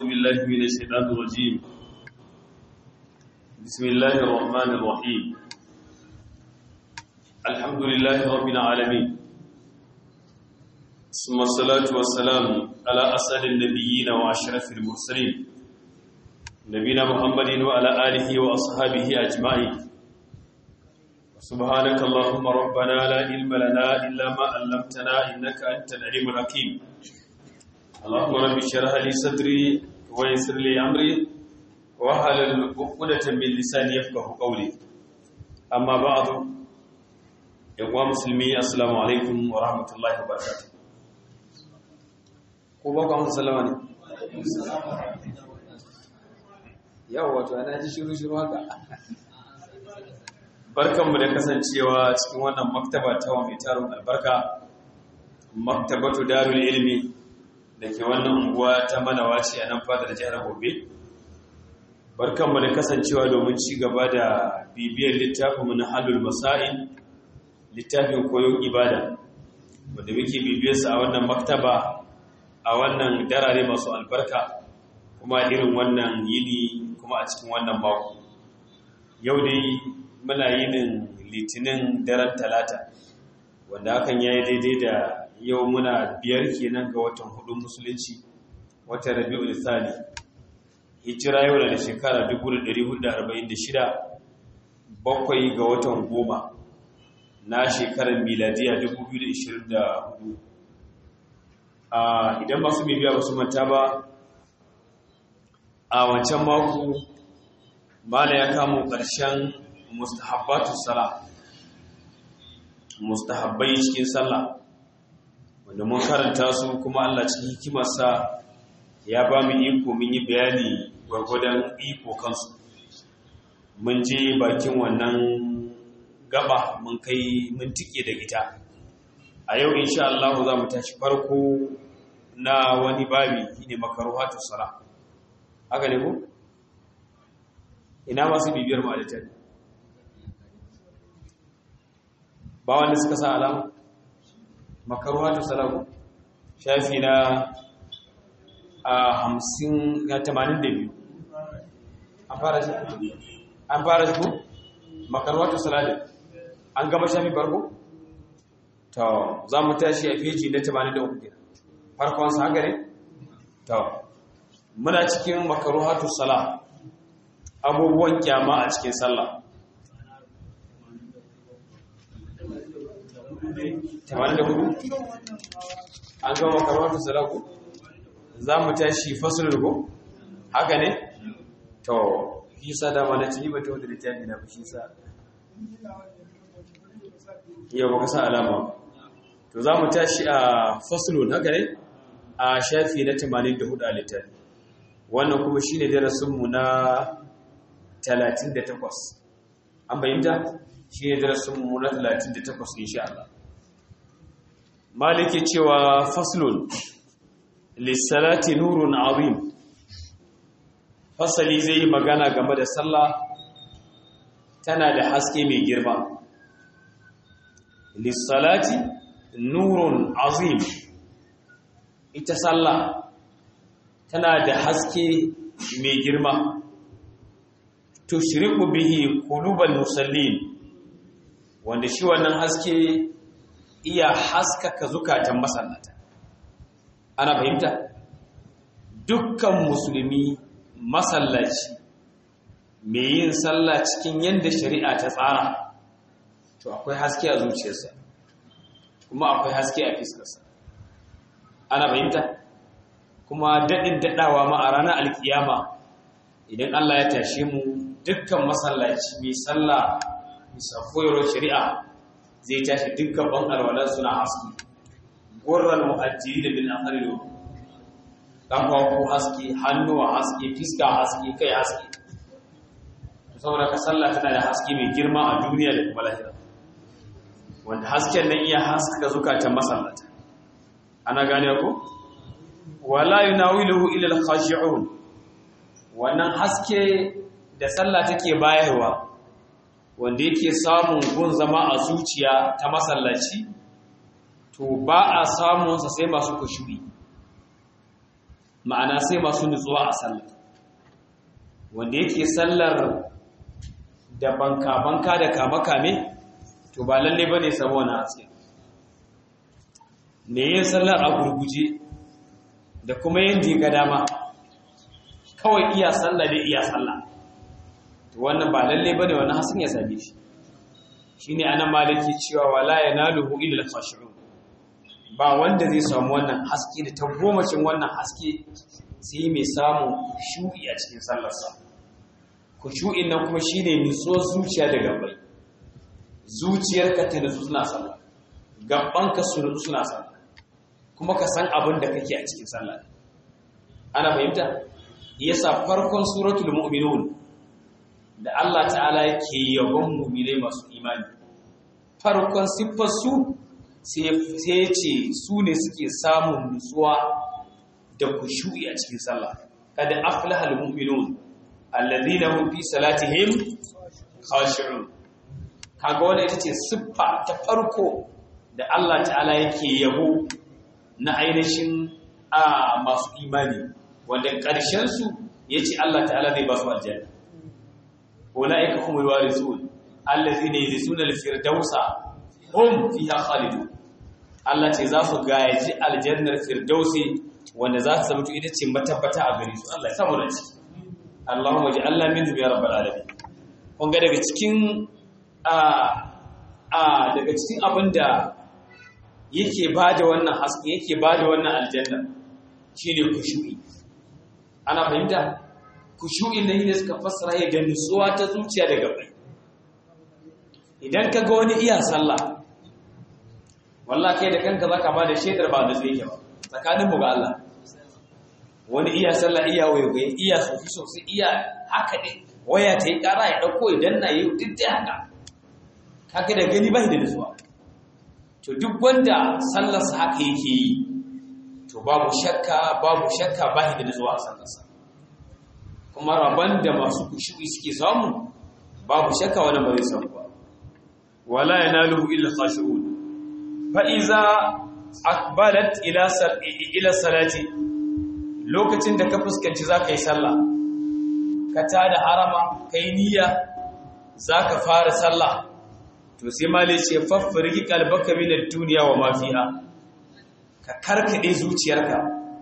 بالله من الشيطان الرجيم بسم الله الرحمن الرحيم الحمد لله رب العالمين ثم الصلاة والسلام على أسعد النبيين وأشرف المرسلين نبينا محمد وعلى آله وأصحابه أجمعين سبحانك اللهم ربنا لا علم لنا إلا ما علمتنا إنك أنت العليم الحكيم اللهم رب اشرح لي صدري ويسر لي أمري واحلل عقدة من لساني يفقهوا قولي أما بعد يا مسلمي السلام عليكم ورحمة الله وبركاته ko ba ku amsa sallama ne yau wato ana ji shiru shiru haka barkanmu da kasancewa cikin wannan maktaba ta wa mai tarin albarka maktabatu darul ilmi da ke wannan unguwa ta manawaci a nan fadar jihar gobe barkanmu da kasancewa domin ci gaba da bibiyar littafinmu na halul masa'in littafin koyon ibada wanda muke bibiyarsa a wannan maktaba a wannan darare masu albarka kuma irin wannan yini kuma a cikin wannan mako yau dai muna yinin litinin daren talata wanda hakan ya yi daidai da yau muna biyar kenan ga watan hudun musulunci watan rabi'ul thani hijira yau da shekara 1446 bakwai ga watan goma na shekarar miladiya 2024 idan masu bibiya ba su manta ba a wancan mako mala ya kamo ƙarshen mustahabbatu sala mustahabbai cikin sallah wanda mun karanta su kuma Allah cikin hikimarsa ya ba mu iko mun yi bayani gwargwadon iko kansu mun je bakin wannan gaba mun kai mun tike da ita a yau insha Allah za mu tashi farko na wani babi shine makaruhatu sala haka ne ko ina masu bibiyar mu a littafi ba wanda suka sa alama makaruhatu sala ko shafi na a hamsin na tamanin da biyu an fara shi an fara shi ko makaruhatu sala an gama shafi farko to za mu tashi a feji na 83 kenan farkon sa haka ne to muna cikin makaruhatu sala abubuwan kyama a cikin sallah 84 an gama makaruhatu sala ko za mu tashi fasulul ko haka ne to shi sa dama na ci ba ta wadda littafi na shi sa yau baka sa alama to za mu tashi a faslun haka ne a shafi na 84 a littafi wannan kuma shine darasinmu na 38 an bayyanta shine darasinmu na 38 insha Allah maliki cewa faslun lissalati nurun azim fasali zai yi magana game da sallah tana da haske mai girma lissalati nurun azim ita sallah tana da haske mai girma tushriqu bihi qulubal musallin wanda shi wannan haske iya haskaka zukatan masallata ana fahimta dukkan musulmi masallaci mai yin sallah cikin yadda shari'a ta tsara to akwai haske a zuciyarsa kuma akwai haske a fiskarsa ana fahimta kuma daɗin daɗawa ma a ranar alkiyama idan Allah ya tashe mu dukkan masallaci mai sallah bisa koyarwar shari'a zai tashi dukkan ban alwalar suna haske gurran mu'ajjiri da bin akharilu kafafu haske hannuwa haske fiska haske kai haske saboda ka sallah tana da haske mai girma a duniya da kuma lahira wanda hasken nan iya haskaka zukatan masallata ana gane ko wala yunawiluhu ila al-khashi'un wannan haske da sallah take bayarwa wanda yake samun gun zama a zuciya ta masallaci to ba a samun sa sai masu kushuri ma'ana sai masu nutsuwa a sallar wanda yake sallar da banka-banka da kame-kame to ba lalle ba ne samu wani haske ne yin sallar a gurguje da kuma yin diga dama kawai iya sallah da iya sallah to wannan ba lalle ba ne wani hasken ya same shi shi ne anan maliki cewa wala ya naluhu illa khashi'un ba wanda zai samu wannan haske da tabbomacin wannan haske sai mai samun shu'i a cikin sallarsa kushu'in nan kuma shine nutsuwar zuciya da gabbai zuciyarka ta nutsu suna sallah gabbanka su nutsu suna sallah kuma ka san abin da kake a cikin sallah ana fahimta yasa farkon suratul mu'minun da Allah ta'ala yake yabon mu'minai masu imani farkon siffar su sai ya ce su ne suke samun nutsuwa da kushu'i a cikin sallah kada aflahal mu'minun alladhina hum fi salatihim khashi'un kaga wannan ita ce siffa ta farko da Allah ta'ala yake yabo na ainihin a masu imani wanda ƙarshen su yace Allah ta'ala zai ba su aljanna ulaika humul warithun alladhina yarisuna al-firdausa hum fiha khalidun Allah ce za su gaji aljannar firdausi wanda za su zama ita ce matabbata a gare su Allah ya samu da ciki Allahumma ji Allah min ya rabbal alamin kun ga daga cikin a a daga cikin abinda yake bada wannan haske yake bada wannan aljanna shine kushu'i ana fahimta kushu'in nan ne suka fassara ya ga nutsuwa ta zuciya da gabai idan ka ga wani iya sallah wallah kai da kanka zaka ba da shaidar ba da zai yake ba tsakaninmu ga Allah wani iya sallah iya wayo iya sofi sosai iya haka ne waya ta yi kara ya dauko idan na yi duk da haka kaga da gani ba da nutsuwa to duk wanda sallarsa haka yake yi to babu shakka babu shakka ba da nutsuwa a sallarsa kuma rabon da masu kushu'i suke samu babu shakka wani ba zai samu ba wala yanaluhu illa khashu'un fa'iza akbalat ila salati lokacin da ka fuskanci za ka yi sallah ka ta da harama ka yi niyya za ka fara sallah to sai mali ce faffirgi kalbaka minar duniya wa mafiha ka karkade zuciyarka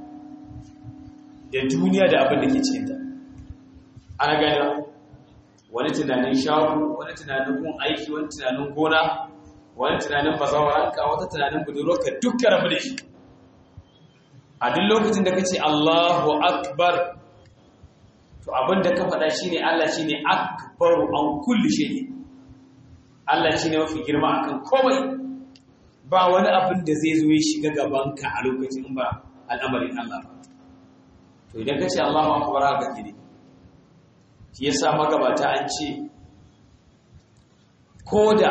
da duniya da abin da ke cikinta ana gani wani tunanin shago wani tunanin kun aiki wani tunanin gona wani tunanin bazawaranka wata tunanin budurwarka dukkan rabu da shi a duk lokacin da ka ce Allahu akbar to abin da ka faɗa shi ne Allah shi ne akbaru an kulli shi ne Allah shi ne mafi girma akan komai ba wani abin da zai zo ya shiga gabanka a lokacin ba al'amarin Allah ba to idan ka ce Allahu akbar haka ke ne shi yasa magabata an ce ko da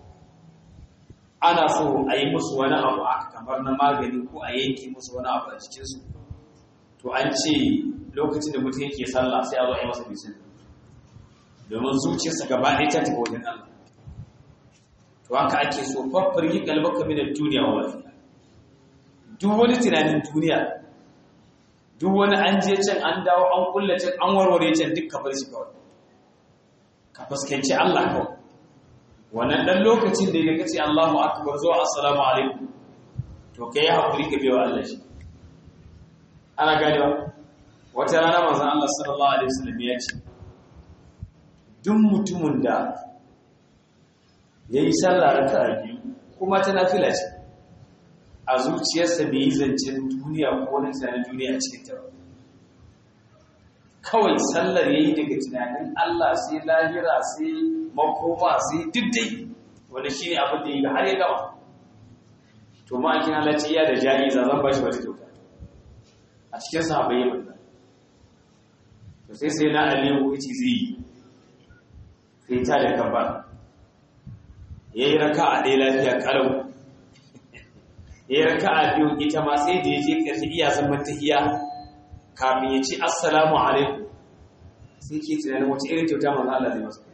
ana so a yi musu wani abu aka kamar na magani ko a yanke musu wani abu a cikinsu to an ce lokacin da mutum yake sallah sai a zo a yi masa bisin domin zuciyarsa gaba ɗaya ta tafi wajen Allah to haka ake so faffar yi kalbaka minar duniya wa lafiya duk wani tunanin duniya duk wani an je can an dawo an kulle can an warware can duk ka bar shi kawai ka fuskanci Allah kawai wannan dan lokacin da ya kace Allahu akbar zuwa assalamu alaikum to kai hakuri ka biyo Allah shi ana ganewa wata rana manzon Allah sallallahu alaihi wasallam ya ce duk mutumin da yayi sallah raka'a biyu kuma ta nafila ce a zuciyarsa bai yi zancen duniya ko na tunanin duniya a cikin ta kawai sallar yayi daga tunanin Allah sai lahira sai makoma sai diddai wanda shi ne abin da yi har ya gama to ma'aikin halarci iya da jari za zan bashi wata kyauta a cikin sahabai yi wannan to sai sai na aliyu wuce zai yi sai ta da kaba ya yi raka a ɗaya lafiya kalau ya yi raka a biyu ita ma sai da ya je ƙarshe iya zaman tahiya kafin ya ce assalamu alaikum sai ke tunanin wata irin kyauta manzo Allah zai masa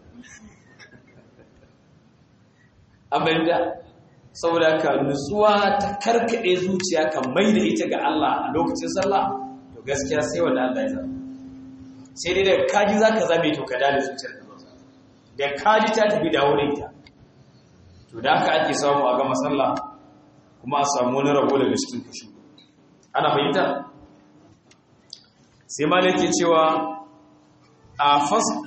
abin da saboda ka nutsuwa ta karkade zuciya ka mai da ita ga Allah a lokacin sallah to to gaskiya sai wanda Allah ya zaba sai dai da kaji zaka zabe to ka dale zuciyar ka da kaji ta tafi da wurin ta to da haka ake samu a ga masalla kuma a samu wani rabo daga cikin kashi ana fahimta sai malaki cewa a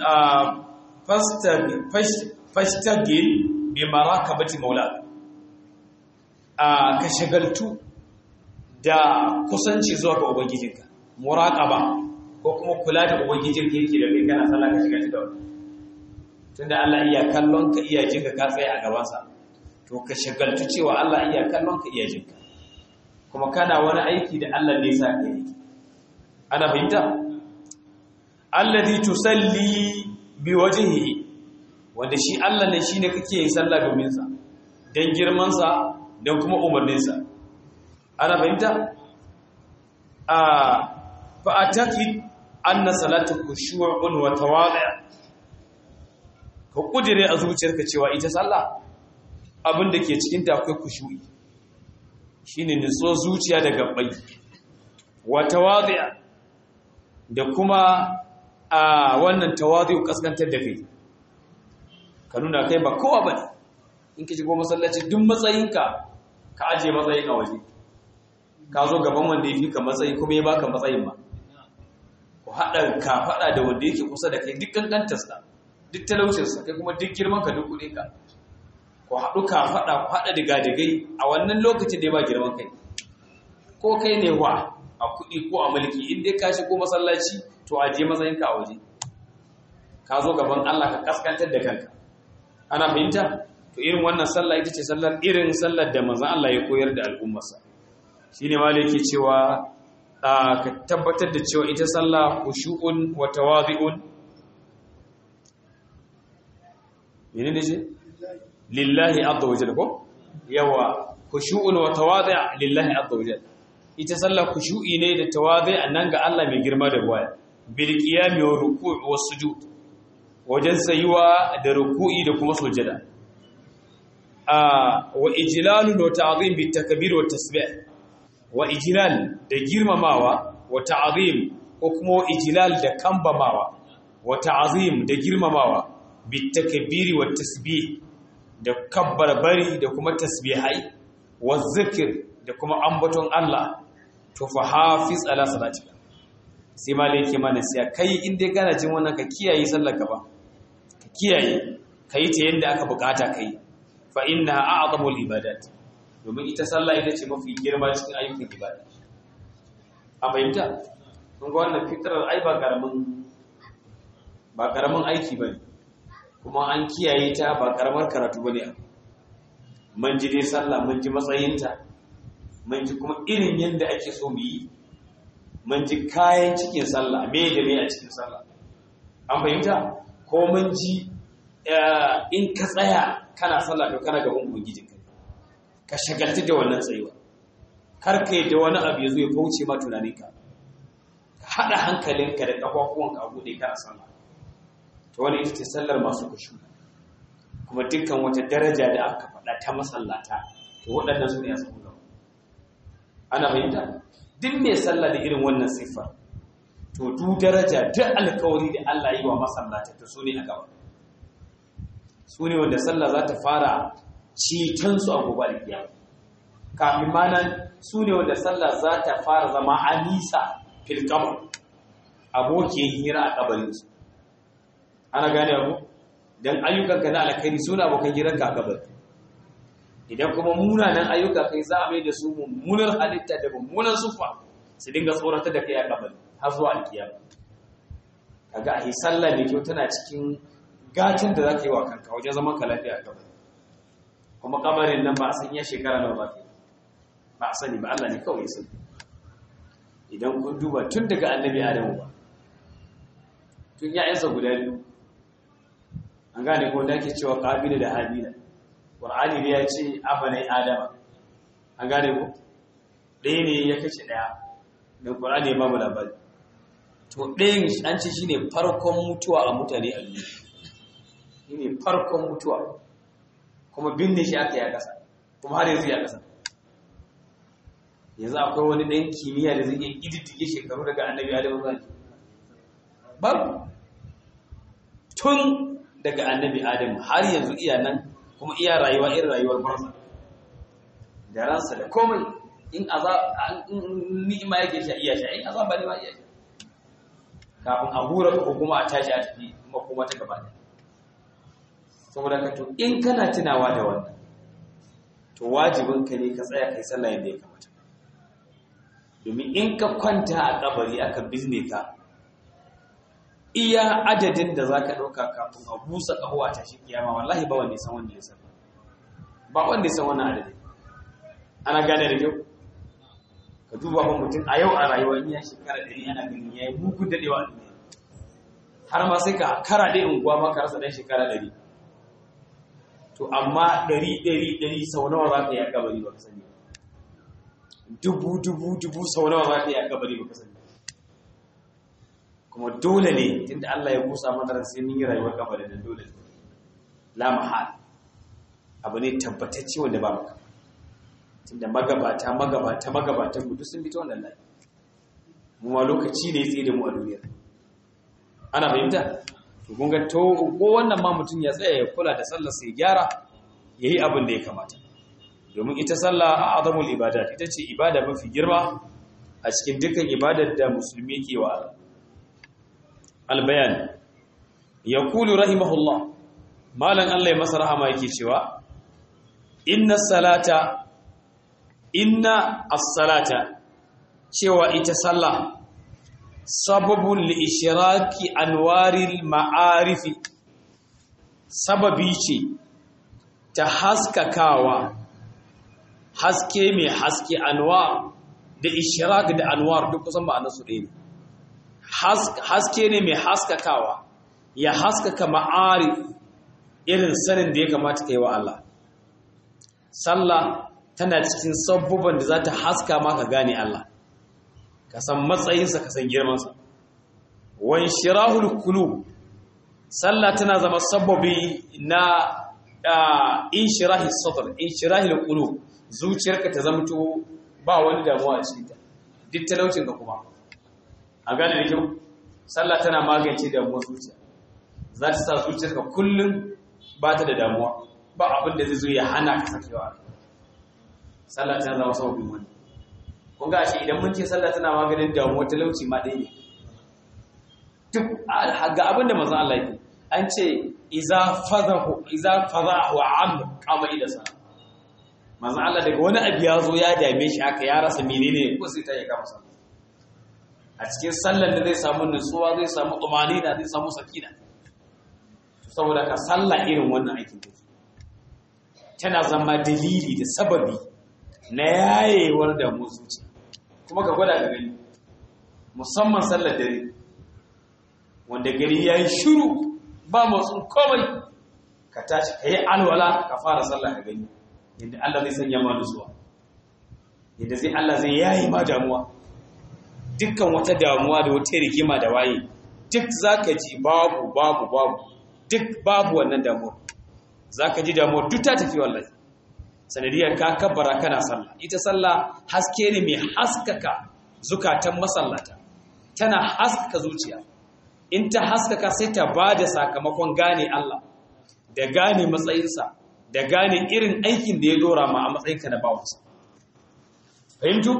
fastagil bi marakabati maula a ka shagaltu da kusanci zuwa ga ubangijinka muraqaba ko kuma kula da ubangijinka yake da kai kana sallah ka shiga da wani tunda Allah iya kallon ka iya jinka ka tsaye a gaban sa to ka shagaltu cewa Allah iya kallon ka iya jinka kuma kana wani aiki da Allah ne sa ka yi ana fahimta alladhi tusalli biwajhihi wanda shi Allah ne shine kake yin sallah domin sa dan girman sa dan kuma umarnin sa ana fahimta a fa ataqid anna salatu khushu'un wa tawadi' ka kudire a zuciyarka cewa ita sallah abin da ke cikin ta akwai khushu'i shine nutso zuciya da gabbai wa tawadi' da kuma a wannan tawadi kaskantar da kai ka nuna kai ba kowa ba ne in ka shigo masallaci duk matsayinka ka ajiye matsayin a waje ka zo gaban wanda ya fi ka matsayi kuma ya baka matsayin ba ku haɗa ka faɗa da wanda yake kusa da kai duk kankantarsa duk talaucinsa kai kuma duk girman ka duk kuɗinka ku haɗu ka faɗa ku haɗa diga-digai a wannan lokacin da ya ba girman kai ko kai ne wa a kuɗi ko a mulki in dai ka shigo masallaci to ajiye matsayinka a waje ka zo gaban Allah ka kaskantar da kanka ana fahimta to irin wannan sallah ita ce sallar irin sallar da manzon Allah ya koyar da al'ummarsa shine ma yake cewa ka tabbatar da cewa ita sallah khushu'un wa tawadhi'un menene ce lillahi azza wa jalla ko yawa khushu'un wa tawadhi' lillahi azza wa jalla ita sallah khushu'i ne da tawadhi' nan ga Allah mai girma da waya bil qiyami wa ruku' wa sujud wajen sayuwa da ruku'i da kuma sujada a wa ijlalun wa ta'zim bit takbir wa tasbih wa ijlal da girmamawa wa ta'zim ko kuma ijlal da kambamawa wa ta'zim da girmamawa bit takbir wa tasbih da kabbarbari da kuma tasbihai wa zikr da kuma ambaton Allah to fa hafiz ala salatika sai malai yake mana sai kai in dai kana jin wannan ka kiyaye sallar ka ba ka kiyaye kai ta yanda aka bukata kai fa inna a'zamul ibadat domin ita sallah ita ce mafi girma cikin ayyukan ibada a fahimta kun ga wannan fitrar ai ba karamin ba karamin aiki bane kuma an kiyaye ta ba karamar karatu bane mun ji dai sallah mun ji matsayinta mun ji kuma irin yanda ake so mu yi mun ji kayan cikin sallah me da me a cikin sallah an fahimta ko mun ji in ka tsaya kana sallah to kana gaban ubangiji ka ka shagaltu da wannan tsayuwa kar ka yi da wani abu ya zo ya kauce ma tunaninka ka haɗa hankalinka da ƙafafuwanka a buɗe kana sallah to wani ita ce sallar masu kushu kuma dukkan wata daraja da aka faɗa ta masallata to waɗannan su ne a saman gaba ana fahimta duk mai sallah da irin wannan siffar to du daraja duk alkawari da Allah yi wa masallata to su ne a gaba su ne wanda sallah za ta fara citansu a gobe alkiyama kafin ma nan su ne wanda sallah za ta fara zama anisa fil kamar abokin hira a kabarinsu ana gane abu don ayyukanka na alkhairi suna abokan hiranka a kabari idan kuma munanan ayyuka kai za a mai da su mummunar halitta da mummunan sufa su dinga tsorata da kai a kabari har zuwa alkiyama kaga a yi sallah mai kyau tana cikin gacin da za ka yi wa kanka wajen zaman ka lafiya a kabari kuma kabarin nan ba a san iya shekara nawa ba ba a sani ba Allah ne kawai sani idan kun duba tun daga annabi adamu ba tun ya'yansa guda biyu an gane ko da ake cewa kabila da habila qur'ani ne ya ce abanai adama an gane ko ɗaya ne ya kashe ɗaya dan qur'ani ya ba mu labari to ɗayan an ce shine farkon mutuwa a mutane a duniya shine farkon mutuwa kuma binne shi aka yi a ƙasa kuma har yanzu ya ƙasa yanzu akwai wani ɗan kimiyya da zai iya ƙididdige shekaru daga annabi adamu zuwa babu tun daga annabi adamu har yanzu iya nan kuma iya rayuwa irin rayuwar barsa da ransa da komai in ni'ima yake sha iya sha in azaba ne ma iya sha kafin a hura ko kuma a tashi a tafi makoma ta gaba saboda ka to in kana tunawa da wannan to wajibinka ne ka tsaya kai sallah yadda ya kamata domin in ka kwanta a kabari aka bizne ka iya adadin da za ka ɗauka kafin a busa ƙaho a tashi kiyama wallahi ba wanda ya san wanda ya san ba wanda ya san wannan adadin ana gane da kyau ka duba ba mutum a yau a rayuwa in ya shekara ɗari ana ganin ya yi mugun daɗewa a duniya har ma sai ka kara ɗaya unguwa ma ka rasa ɗan shekara ɗari to amma ɗari ɗari ɗari sau nawa za ka yi a kabari ba ka sani dubu dubu dubu sau nawa za ka yi a kabari ba ka sani kuma dole ne tunda Allah ya kusa mana sai mun yi rayuwar kabari da dole ne la mahal abu ne tabbatacce wanda ba maka tunda magabata magabata magabatan mu duk sun fito wannan layi mu ma lokaci ne tsaye da mu a duniya ana fahimta to kun ga to ko wannan ma mutum ya tsaya ya kula da sallar sai gyara yayi abin da ya kamata domin ita sallah a azamul ibadat ita ce ibada mafi girma a cikin dukkan ibadar da musulmi ke wa Allah albayan yaqulu rahimahullah malan Allah ya masa rahama yake cewa inna salata inna as-salata cewa ita sallah sababun li ishraki anwaril ma'arifi sababi ce ta haskakawa haske mai haske anwar da ishrak da anwar duk kusan ba su ɗaya ne haske ne mai haskakawa ya haskaka ma'arif irin sanin da ya kamata ka yi wa Allah sallah tana cikin sabubban da za ta haska maka gane Allah ka san matsayinsa ka san girmansa wan shirahul kulu sallah tana zama sababi na inshirahi sadr inshirahil qulub zuciyarka ta zamto ba wani damuwa a cikin ta duk talaucin ka kuma a gane da kyau sallah tana magance damuwar zuciya za ta sa zuciyarka kullum ba ta da damuwa ba abin da zai zo ya hana ka sakewa sallah tana zama sababin wani kun ga shi idan mun ce sallah tana maganin damuwar talauci ma ɗaya ne duk ga abin da manzon Allah yake an ce iza fadahu iza fadahu am kama ila sa manzon Allah daga wani abu ya zo ya dame shi haka ya rasa menene ko sai ta yi kama sallah a cikin sallar da zai samu nutsuwa zai samu tumanina zai samu sakina saboda ka sallah irin wannan aikin take tana zama dalili da sababi na yayewar da zuci kuma ka gwada ka gani musamman sallar dare wanda gari ya yi shiru ba motsin komai ka tashi ka yi alwala ka fara sallah ka gani yadda Allah zai sanya ma nutsuwa yadda zai Allah zai yayi ma damuwa dukkan wata damuwa da wata rigima da waye duk zaka ji babu babu babu duk babu wannan damuwa zaka ji damuwa duk ta tafi wallahi sanadiyar ka kabbara kana sallah ita sallah haske ne mai haskaka zukatan masallata tana haskaka zuciya in ta haskaka sai ta bada sakamakon gane Allah da gane matsayinsa da gane irin aikin da ya dora ma a matsayinka na bawansa fahimtu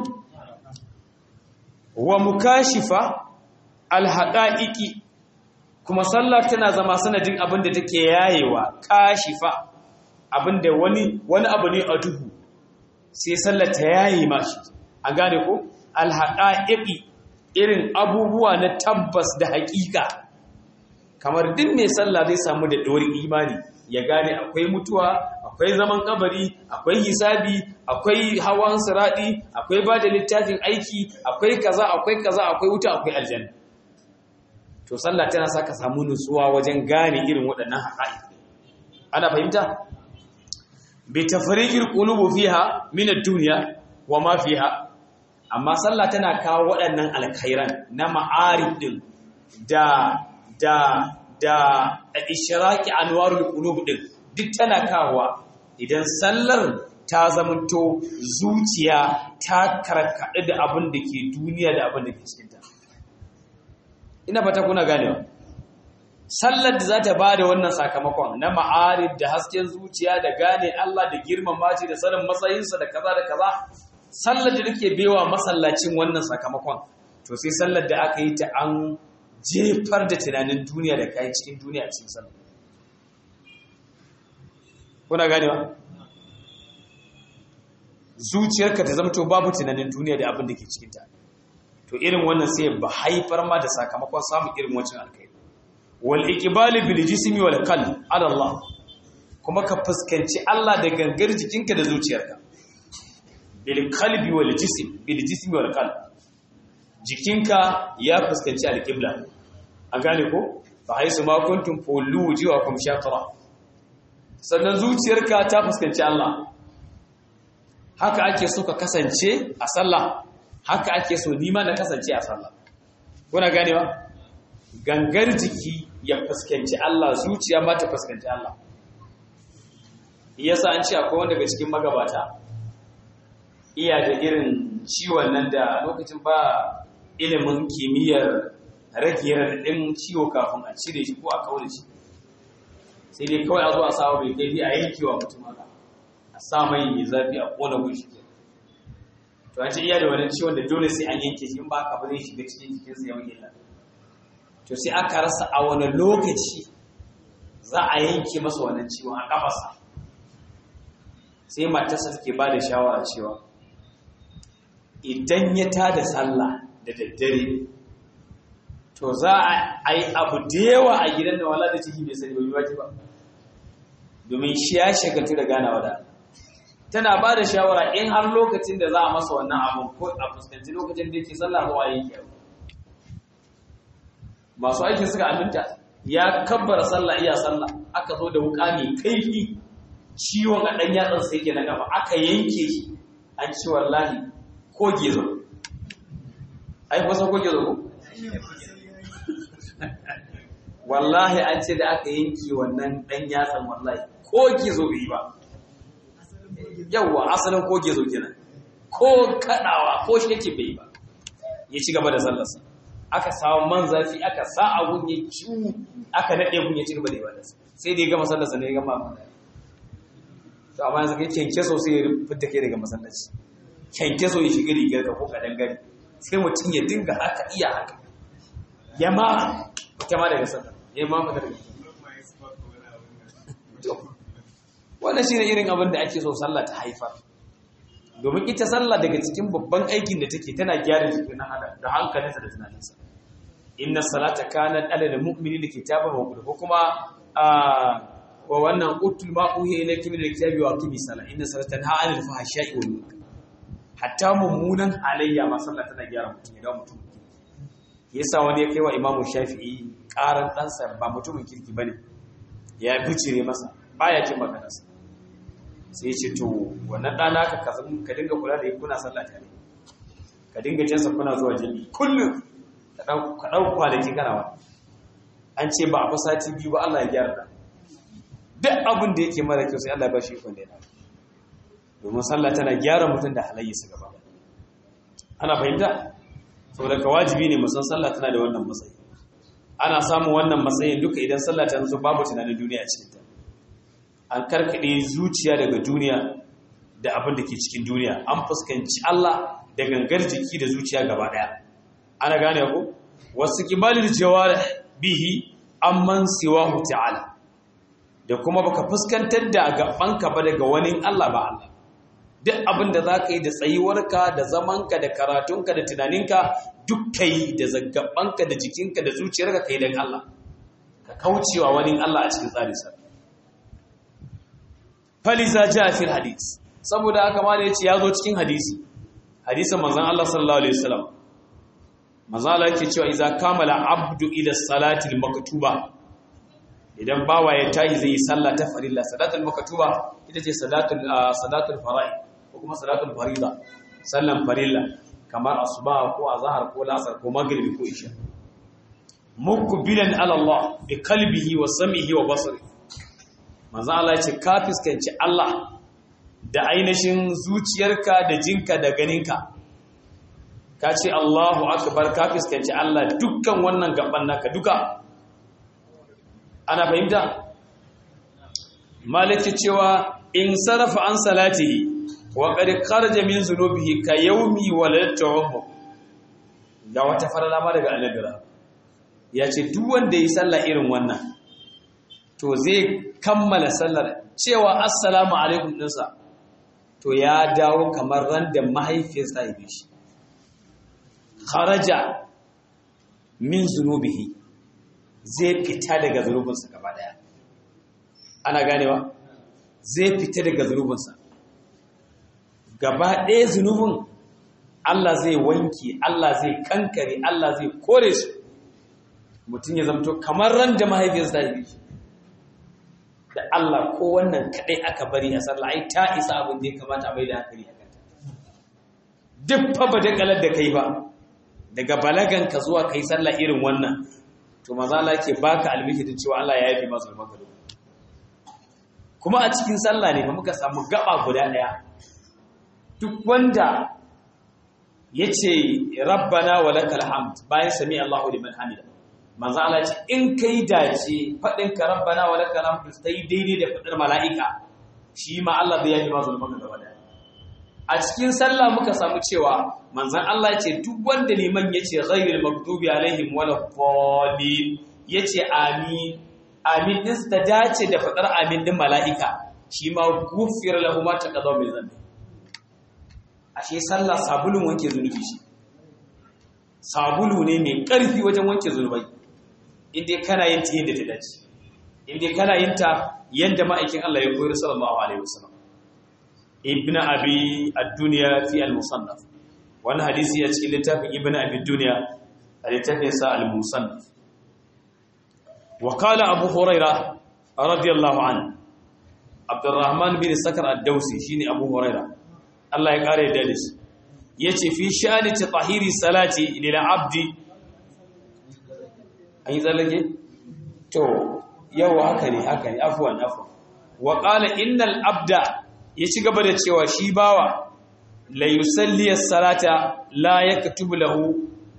wa mukashifa alhaqaiqi kuma sallah tana zama sanadin abin da take yayewa kashifa abinda wani wani abu ne a duhu sai sallah ta yaye mashi an gane ko alhaqaiqi irin abubuwa na tabbas da haƙiƙa kamar din mai sallah zai samu da dorin imani ya gane akwai mutuwa akwai zaman kabari akwai hisabi akwai hawan siradi akwai ba da littafin aiki akwai kaza akwai kaza akwai wuta akwai aljanna to sallah tana saka samu nutsuwa wajen gane irin waɗannan haƙa'iq ana fahimta bi tafriqil qulubi fiha min ad-dunya wa ma fiha amma sallah tana kawo waɗannan alkhairan na ma'arif din da da da ishraqi anwarul qulub din duk tana kawowa idan sallar ta zamanto zuciya ta karkaɗe da abin da ke duniya da abin da ke cikinta ina fata kuna ganewa sallar da za ta ba da wannan sakamakon na ma'arif da hasken zuciya da gane Allah da girmama shi da sanin matsayinsa da kaza da kaza sallar da nake bewa masallacin wannan sakamakon to sai sallar da aka yi ta an jefar da tunanin duniya da kayan cikin duniya cikin sallar kuna ganewa zuciyarka ta zamto babu tunanin duniya da abin da ke cikinta to irin wannan sai ba haifar ma da sakamakon samun irin wancan alkai wal iqbal bil jismi wal qalb ala Allah kuma ka fuskanci Allah da gangar jikinka da zuciyarka bil qalbi wal jism bil jismi wal qalb jikinka ya fuskanci alqibla an gane ko fa haisu ma kuntum fulu wujuhakum shatra sannan zuciyarka ta fuskanci Allah haka ake so ka kasance a sallah haka ake so nima na kasance a sallah kuna ganewa gangar jiki ya fuskanci Allah zuciya ma ta fuskanci Allah yasa an ce akwai wanda daga cikin magabata iya da irin ciwon nan da lokacin ba ilimin kimiyyar rage raɗaɗin ciwo kafin a cire shi ko a kaure shi sai dai kawai a zo a samu bai kai a yankewa mutum haka a sa mai mai zafi a kona gunshi to an ce iya da wani ciwon da dole sai an yanke shi in ba ka ba zai shiga cikin jikinsa ya illa to sai aka rasa a wani lokaci za a yanke masa wannan ciwon a kafasa sai matarsa take ba da shawara cewa idan ya tada sallah da daddare to za a yi abu da yawa a gidan da wala da ciki bai sani bai waje ba domin shi ya shagaltu da ganawa da tana ba da shawara in har lokacin da za a masa wannan abun ko a fuskanci lokacin da yake sallah zuwa yake masu aikin suka aminta ya kabbara sallah iya sallah aka zo da wuka mai kaifi ciwon a ɗan yatsan sai yake na gaba aka yanke shi an ci wallahi ko gezo ai kusa ko gezo ko wallahi an ce da aka yanke wannan ɗan yatsan wallahi ko gezo bai ba yawwa asalin ko gezo kenan ko kaɗawa ko shi yake bai ba ya ci gaba da sallarsa aka samu man zafi aka sa abun ya ciwu aka naɗe gun ya ci gaba da ibadarsa sai da ya gama sallarsa ne ya gama mana to amma yanzu kai kyanke so sai ya fita kai daga masallaci kyanke so ya shiga rigar ka ko kadan gari sai mutum ya dinga haka iya haka ya ma ita ma daga sallar ya ma fita daga wannan shine irin abin da ake so sallah ta haifar domin ita sallah daga cikin babban aikin da take tana gyara jikin na hada da hankalinsa da tunaninsa inna salata kanat alal mu'minina kitaban mawquta ko kuma wa wannan utul ma uhiya ilayka min alkitabi wa aqimi salat inna salata tanha 'anil fahsha'i wal munkar hatta mummunan halayya ma sallah tana gyara mutum ya ga mutum yasa wani ya kai wa imamu shafi'i karan ɗansa ba mutumin kirki bane ya bicire masa baya jin maganarsa sai ya ce to wannan ɗana ka ka dinga kula da yi kuna sallah tare ka dinga jinsa kuna zuwa jini kullum ka ɗau kwanaki kana wani an ce ba a fi sati biyu ba Allah ya gyara da duk abin da yake mara kyau sai Allah ya ba shi ikon da ya domin sallah tana gyara mutum da halayya su gaba ana fahimta saboda ka wajibi ne musan sallah tana da wannan matsayi ana samun wannan matsayin duka idan sallah ta zo babu tunanin duniya a cikinta an karkaɗe zuciya daga duniya da abin da ke cikin duniya an fuskanci Allah da gangar jiki da zuciya gaba ɗaya ana gane ku wasu kibalin jawar bihi amman siwahu ta'ala da kuma baka fuskantar da gabanka ba daga wani Allah ba Allah duk abin da za ka yi da tsayuwarka da zamanka da karatunka da tunaninka duk ka yi da zaggabanka da jikinka da zuciyarka ka yi don Allah ka kaucewa wani Allah a cikin tsarinsa faliza ja fil hadis saboda haka ma da yace yazo cikin hadisi hadisin manzon Allah sallallahu alaihi wasallam manzon Allah yake cewa idza kamala abdu ila salati al maktuba idan bawa ya tayi zai yi sallah ta farilla salatul maktuba ita ce salatul salatul fara'id ko kuma salatul farida sallan farilla kamar asuba ko azhar ko lasar ko magribi ko isha mukbilan ala Allah bi qalbihi wa sam'ihi wa basarihi manzo Allah ce ka fuskanci Allah da ainihin zuciyarka da jinka da ganinka ka ce Allahu akbar ka fuskanci Allah dukkan wannan gaban naka duka ana fahimta malaki cewa in sarafa an salatihi wa qad kharaja min zunubihi ka yawmi waladtu ga wata farala ma daga annabi ya ce duk wanda yi sallah irin wannan to zai kammala sallar cewa assalamu alaikum dinsa to ya dawo kamar ran da mahaifiyarsa ya bi shi kharaja min zunubihi zai fita daga zunubinsa gaba daya ana ganewa zai fita daga zunubinsa gaba ɗaya zunubin Allah zai wanke Allah zai kankare Allah zai kore su mutum ya zamto kamar ran da mahaifiyarsa ya bi da Allah ko wannan kadai aka bari a sallah ai ta isa abin da ya kamata a bai da hankali a kanta duk fa ba da kalar da kai ba daga balagan ka zuwa kai sallah irin wannan to maza Allah ke baka albikitin cewa Allah ya yafi masu maka kuma a cikin sallah ne fa muka samu gaba guda daya duk wanda yace rabbana walakal hamd bayan sami Allahu liman hamida manzo Allah ce in kai dace fadin ka rabbana wa lakal hamdu sai daidai da fadar mala'ika shi ma Allah zai yaji mazu maka gaba da a cikin sallah muka samu cewa manzon Allah ce duk wanda liman yace ghayril maghdubi alaihim wala dhalin yace amin amin din ta dace da fadar amin din mala'ika shi ma gufir lahu ma taqaddama min zambi ashe sallah sabulun wanke zunubi shi sabulu ne mai ƙarfi wajen wanke zunubai inda kana yin ta yadda ta dace inda kana yin ta yadda ma'aikin Allah ya koyar sallallahu alaihi wasallam ibnu abi ad-dunya fi al-musannaf wannan hadisi ya cikin littafin ibnu abi ad-dunya a littafin sa al-musannaf wa qala abu huraira radiyallahu anhu abdurrahman bin sakar ad-dawsi shine abu huraira Allah ya kare da shi yace fi sha'ani tahiri salati lil abdi an yi tsallake? to yau haka ne haka ne afuwan afuwan wa ƙala innal abda ya ci gaba da cewa shi bawa la yusalliyar salata la ya katubu lahu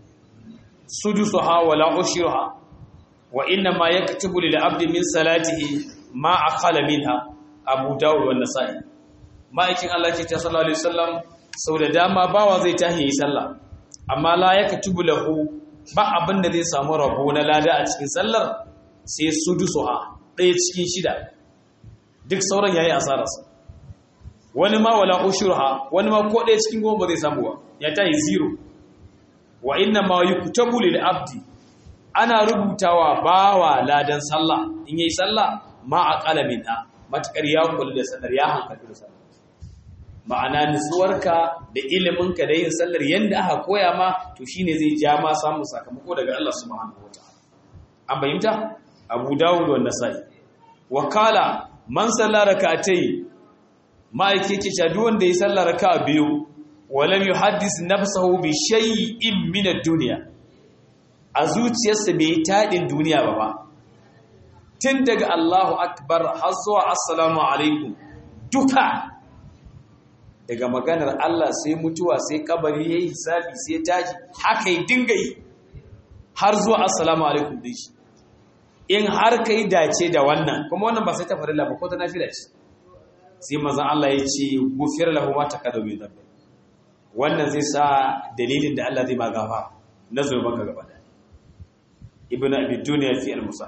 sudusuha wa la ushiruha wa inna ma ya katubu lil abdi min salatihi ma aqala minha abu dawud wa nasa'i ma'aikin Allah ce ta sallallahu alaihi wasallam sau da dama bawa zai tahi yi sallah amma la ya katubu lahu ba abin da zai samu rabo na lada a cikin sallar sai su dusuha ɗaya cikin shida duk sauran yayi asararsa wani ma wala ushurha wani ma ko ɗaya cikin goma ba zai samu ba ya tayi zero wa inna ma yuktabu lil abdi ana rubutawa bawa ladan sallah in yayi sallah ma aqala minha matakar ya kullu da sallar ya hankali da sallar ma'ana nutsuwarka da iliminka da yin sallar yadda aka koya ma to shine zai ja ma samun sakamako daga Allah subhanahu wataala an bayyanta Abu Dawud wa Nasa'i wa kala man salla rak'atayn ma'aike ke cewa duk wanda ya salla raka'a biyu walam yuhaddis nafsahu bi shay'in min ad-dunya a zuciyarsa bai tadin duniya ba ba tun daga Allahu akbar har zuwa assalamu alaikum duka daga maganar Allah sai mutuwa sai kabari yayi hisabi sai tashi haka yi dinga yi har zuwa assalamu alaikum din shi in har kai dace da wannan kuma wannan ba sai ta farilla ba ko ta nafila ce sai manzon Allah ya ce gufir lahu ma taqaddama min dhanbi wannan zai sa dalilin da Allah zai ba gafa na zurban ka gaba da ibnu abi dunya fi al-musa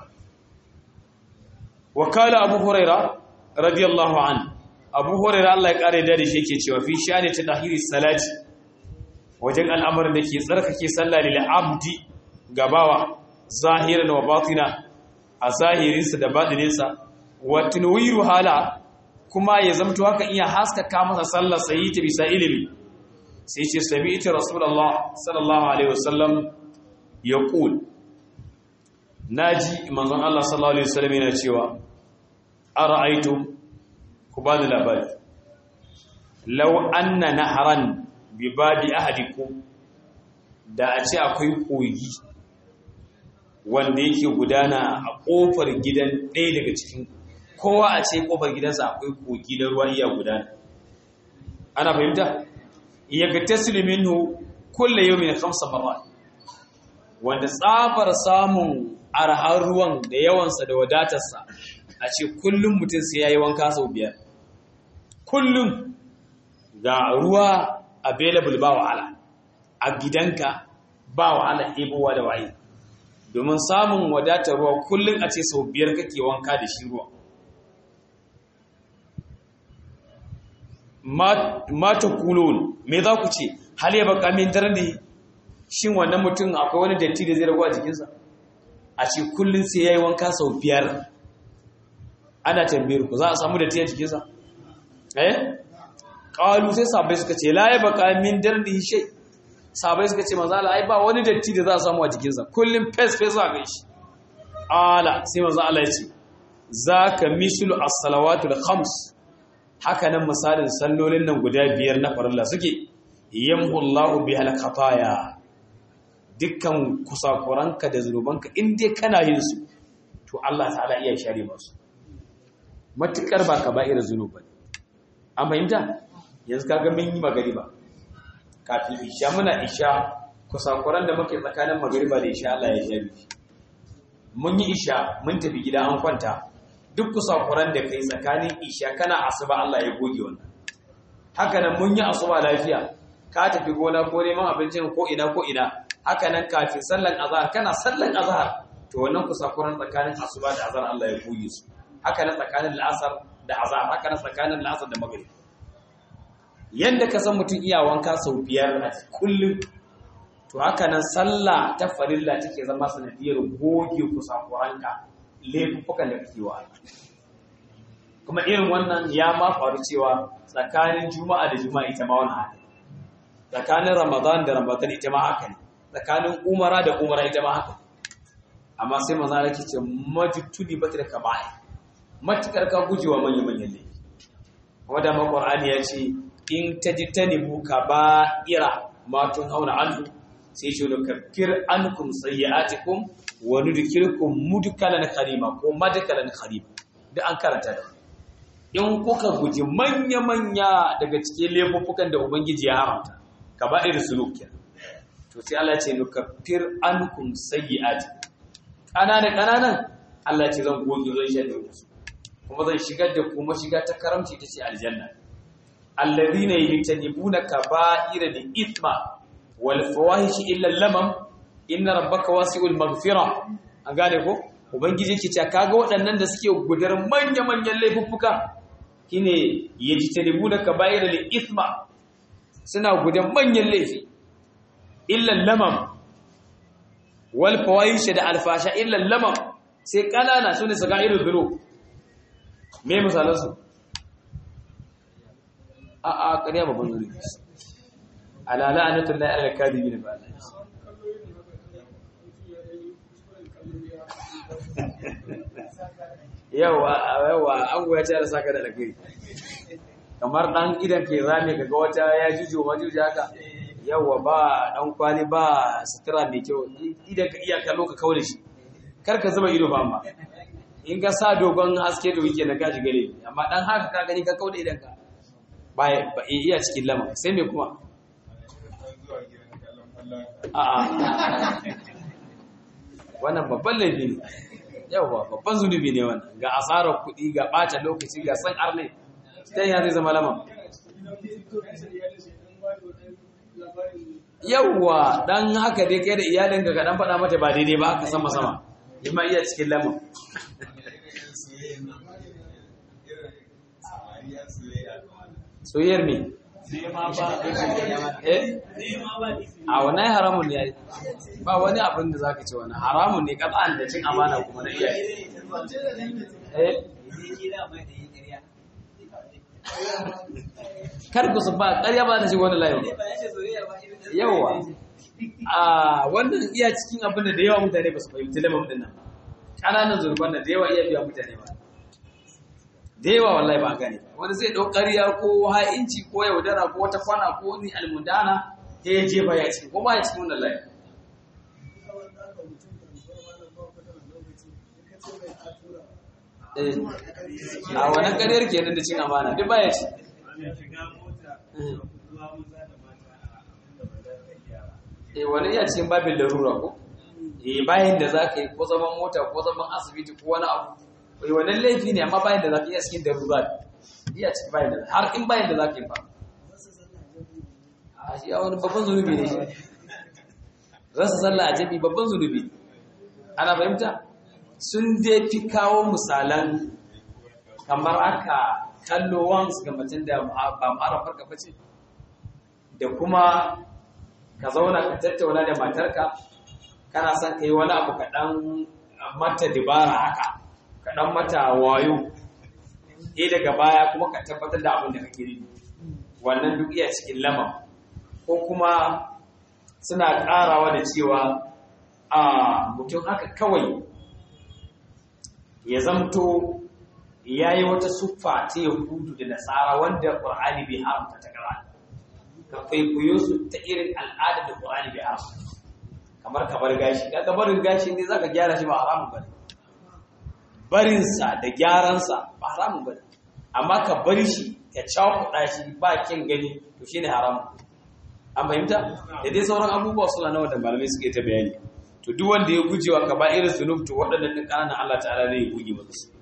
wa kala abu huraira radiyallahu anhu abu hurairah Allah ya kare da shi yake cewa fi shani ta tahiri salati wajen al'amarin da ke tsarkake sallah lil abdi gabawa zahiran wa batina a zahirinsa da batininsa wa tunwiru hala kuma ya zamto haka iya haskaka masa sallar sayi ta bisa ilimi sai ce sami'tu rasulullah sallallahu alaihi wasallam yaqul naji manzon Allah sallallahu alaihi wasallam yana cewa ara'aytum ku ba da labari lau anna naharan bi babi ahadikum da a ce akwai kogi wanda yake gudana a kofar gidan ɗaya daga cikin kowa a ce kofar gidansa akwai kogi na ruwa iya gudana ana fahimta yagtasilu minhu kullu yawmin khamsa marrat wanda tsabar samun arhar ruwan da yawansa da wadatarsa a ce kullum mutum sai yayi wanka sau biyar kullum ga ruwa available ba wahala a gidanka ba wahala ɗebowa da waye domin samun wadatar ruwa kullum a ce sau biyar kake wanka da shi ruwa mata kulon me za ku ce hal ya baka min darni shin wannan mutum akwai wani datti da zai ragu a jikinsa a ce kullum sai ya yi wanka sau biyar ana tambayar ku za a samu datti a jikinsa eh ƙalu sai sabai suka ce la ya baka min darni shai sabai suka ce manzo Allah ai ba wani datti da za a samu a jikinsa kullum fes fes a gaishe ala sai manzo Allah ya ce zaka mislu as-salawatul khams haka nan misalin sallolin nan guda biyar na farilla suke yamhu Allahu bihal khataya dukkan kusakuranka da zunubanka in dai kana yin su to Allah ta'ala iya share masu matukar ba ka ba'ira zunuban an fahimta yanzu kaga mun yi magariba kafin isha muna isha kusakuran da muke tsakanin magariba da isha Allah ya share mun yi isha mun tafi gida an kwanta duk kusakuran da kai tsakanin isha kana asuba Allah ya goge wannan haka nan mun yi asuba lafiya ka tafi gona ko neman abincin ko ina ko ina haka nan kafin sallan azhar kana sallan azhar to wannan kusakuran tsakanin asuba da azhar Allah ya goge su haka nan tsakanin la'asar da azhar haka nan tsakanin la'asar da maghrib yanda ka san mutum iya wanka sau biyar a kullum to haka nan sallah ta farilla take zama sanadiyar goge kusakuranka laifukan da kake wa kuma irin wannan ya ma faru cewa tsakanin juma'a da juma'a ita ma wani haka tsakanin ramadan da ramadan ita ma haka ne tsakanin umara da umara ita ma haka amma sai maza da ce majutudi bata da kaba'i matukar ka gujewa manya-manyan laifi kuma da maƙwar'ani ya ce in ta ji ta nebu kaba'ira matun hauna anhu sai ce da kafir ankum sayyi'atikum wa nudkhilukum mudkalan karima ko madkalan karima da an karanta da in kuka guji manya-manya daga cikin laifuffukan da ubangiji ya haramta kaba'ir suluk kenan to sai Allah ya ce nukaffir ankum sayyi'atikum ƙananan ƙananan Allah ce zan goge zan shaɗe musu kuma zan shigar da kuma shiga ta karamci ta ce aljanna alladhina yajtanibuna kaba'ira da ithma wal fawahish illa lamam inna rabbaka wasi'ul maghfira an gane ko ubangiji yake cewa kaga waɗannan da suke gudar manya manyan laifuffuka shine yajtanibuna kaba'ira da ithma suna gudan manyan laifi illa lamam wal fawahish da alfasha illa lamam sai kanana sune sagairul dhunub me misalan su a a ƙarya babban zuri ala la'anatul lahi ala kadibin ba yawa yawa an goya ta da saka da alkhairi kamar dan idan ke zame kaga wata ya jujo majuji haka yawa ba dan kwali ba sutura mai kyau idan ka iya kallo ka kaure shi kar ka zuba ido ba amma in ka sa dogon haske da wike na gaji gare amma dan haka ka gani ka kauda idan ka ba ba iya cikin lama sai me kuma a'a wannan babban laifi ne yawa babban zunubi ne wannan ga asarar kuɗi ga ɓata lokaci ga san arne sai ya zai zama lama yawwa dan haka dai kai da iyalinka ka dan faɗa mata ba daidai ba haka sama sama ima iya cikin lamar soyayyar me eh a wannan haramun ne ba wani abin da zaka ce wani haramun ne kaban da cin amana kuma na iyaye eh kar ku su ba ƙarya ba ta shi wani layo yawa a wannan iya cikin abin da da yawa mutane ba su fahimci lamar din nan ƙananan zurban da da yawa iya biya mutane ba da yawa wallahi ba gane wani zai ɗau ƙarya ko ha'inci ko yaudara ko wata kwana ko ni almundana ya yi jefa ya cikin ko ba ya cikin wannan layi a wannan ƙaryar kenan da cin amana duk ba ya ci eh wani iya cikin babin larura ko eh bayan da zaka yi ko zaman mota ko zaman asibiti ko wani abu eh wannan laifi ne amma bayan da zaka iya cikin darura iya cikin bayan da har in bayan da zaka yi ba a shi a wani babban zunubi ne shi rasa sallah a jami babban zunubi ana fahimta sun dai fi kawo misalan kamar aka kallo wansu ga macen da ba mara farka bace da kuma ka zauna ka tattauna da matarka kana son ka yi wani abu kaɗan mata dibara haka kaɗan mata wayo e daga baya kuma ka tabbatar da abin da kake yi wannan duk iya cikin lama ko kuma suna ƙarawa da cewa a mutum haka kawai ya zamto ya yi wata siffa ta yahudu da nasara wanda ƙur'ani bai haramta ta ƙara ka kwaikwayo su ta irin al'ada da ƙur'ani bai haramta kamar ka bar gashi ka barin gashi ne za ka gyara shi ba haramun ba barinsa da gyaransa ba haramun ba amma ka bar shi ka cakuɗa shi ba kyan gani to shi ne haramun an fahimta da dai sauran abubuwa suna nawa da malamai suke ta bayani to duk wanda ya guje wa kaba irin zunub to waɗannan ɗin ƙananan Allah ta'ala zai ya guje masa su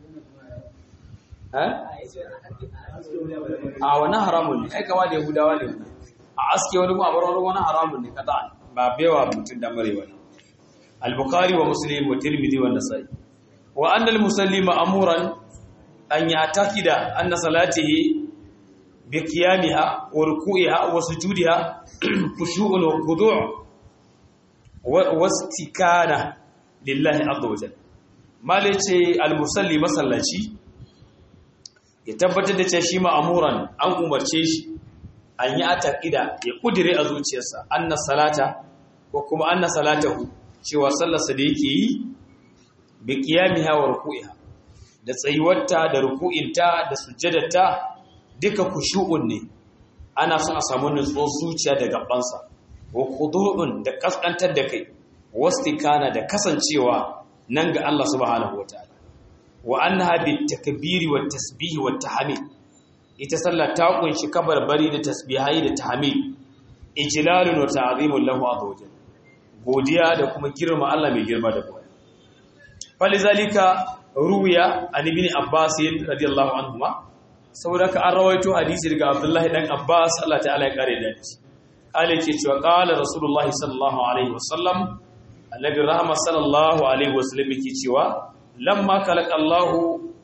a wani haramun ne ai kama da yahudawa ne wani a aske wani kuma a bar wani haramun ne kada ba baiwa mutum da marewa ne al-bukhari wa muslim wa tirmidhi wa nasai wa anna al-musalli ma'muran an ya'taqida anna salatihi bi qiyamiha wa ruku'iha wa sujudiha khushu'un wa khudu' wa istikana lillahi azza wa jalla malace al-musalli masallaci ya tabbatar da cewa shi ma'amuran an umarce shi an yi ataqida ya kudire a zuciyarsa anna salata ko kuma anna salatahu cewa sallarsa da yake yi bi qiyamiha wa ruku'iha da tsayuwarta da ruku'inta da sujjadarta duka kushu'un ne ana son a samu nutsuwar zuciya da gabansa wa khudu'un da kaskantar da kai wastikana da kasancewa nan ga Allah subhanahu wataala wa annaha bitakbiri wat tasbih wat tahmid ita sallah ta kunshi kabarbari da tasbihai da tahmid ijlalun wa ta'zimun lahu azza godiya da kuma girma Allah mai girma da boye falizalika ruwiya an ibn abbas radiyallahu anhuma saboda ka an rawaito hadisi daga abdullahi dan abbas Allah ta'ala ya kare da shi kale ke cewa qala rasulullahi sallallahu alaihi wasallam annabi rahma sallallahu alaihi wasallam yake cewa lamma kalakallahu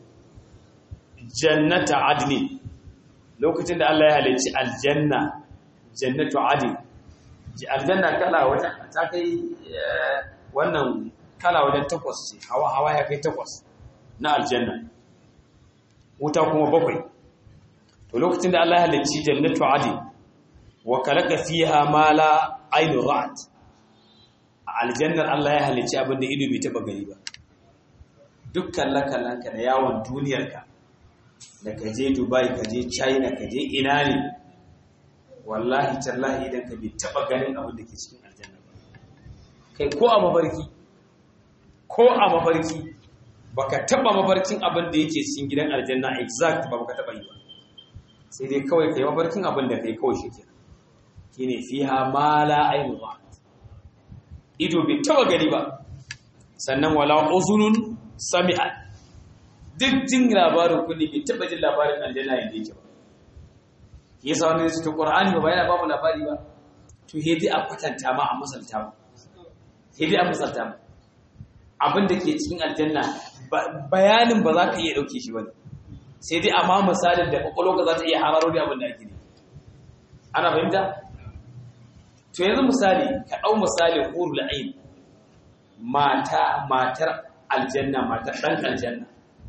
jannata adni lokacin da Allah ya halicci aljanna jannatu adni aljanna kala wajen ta kai wannan kala wajen takwas ce hawa hawa ya kai takwas na aljanna wuta kuma bakwai to lokacin da Allah ya halicci jannatu adni wa kalaka fiha ma la ainu ra'at aljannar Allah ya halicci abinda ido bai taba gani ba dukkan lakalanka da yawon duniyarka da ka je dubai ka je china ka je ina ne wallahi tallahi idan ka bai taba ganin abin da ke cikin aljanna ba kai ko a mafarki ko a mafarki baka taba mafarkin abin da yake cikin gidan aljanna exact ba baka taba yi ba sai dai kawai kai mafarkin abin da kai kawai shi kenan shine fiha ma la ainu ba ido bai taba gani ba sannan wala uzunun sami'a duk jin labarin kulli bai taba jin labarin aljanna yadda yake ba yasa wani ne cikin qur'ani ba yana ba mu labari ba to hedi a kwatanta ma a misalta ma hedi a misalta ma abin da ke cikin aljanna bayanin ba za ka iya dauke shi ba sai dai amma misalin da kwakwalwa za ta iya hararo da abin da ake ne ana fahimta to yanzu misali ka ɗau misali hurul ain mata matar aljanna matar ɗan aljanna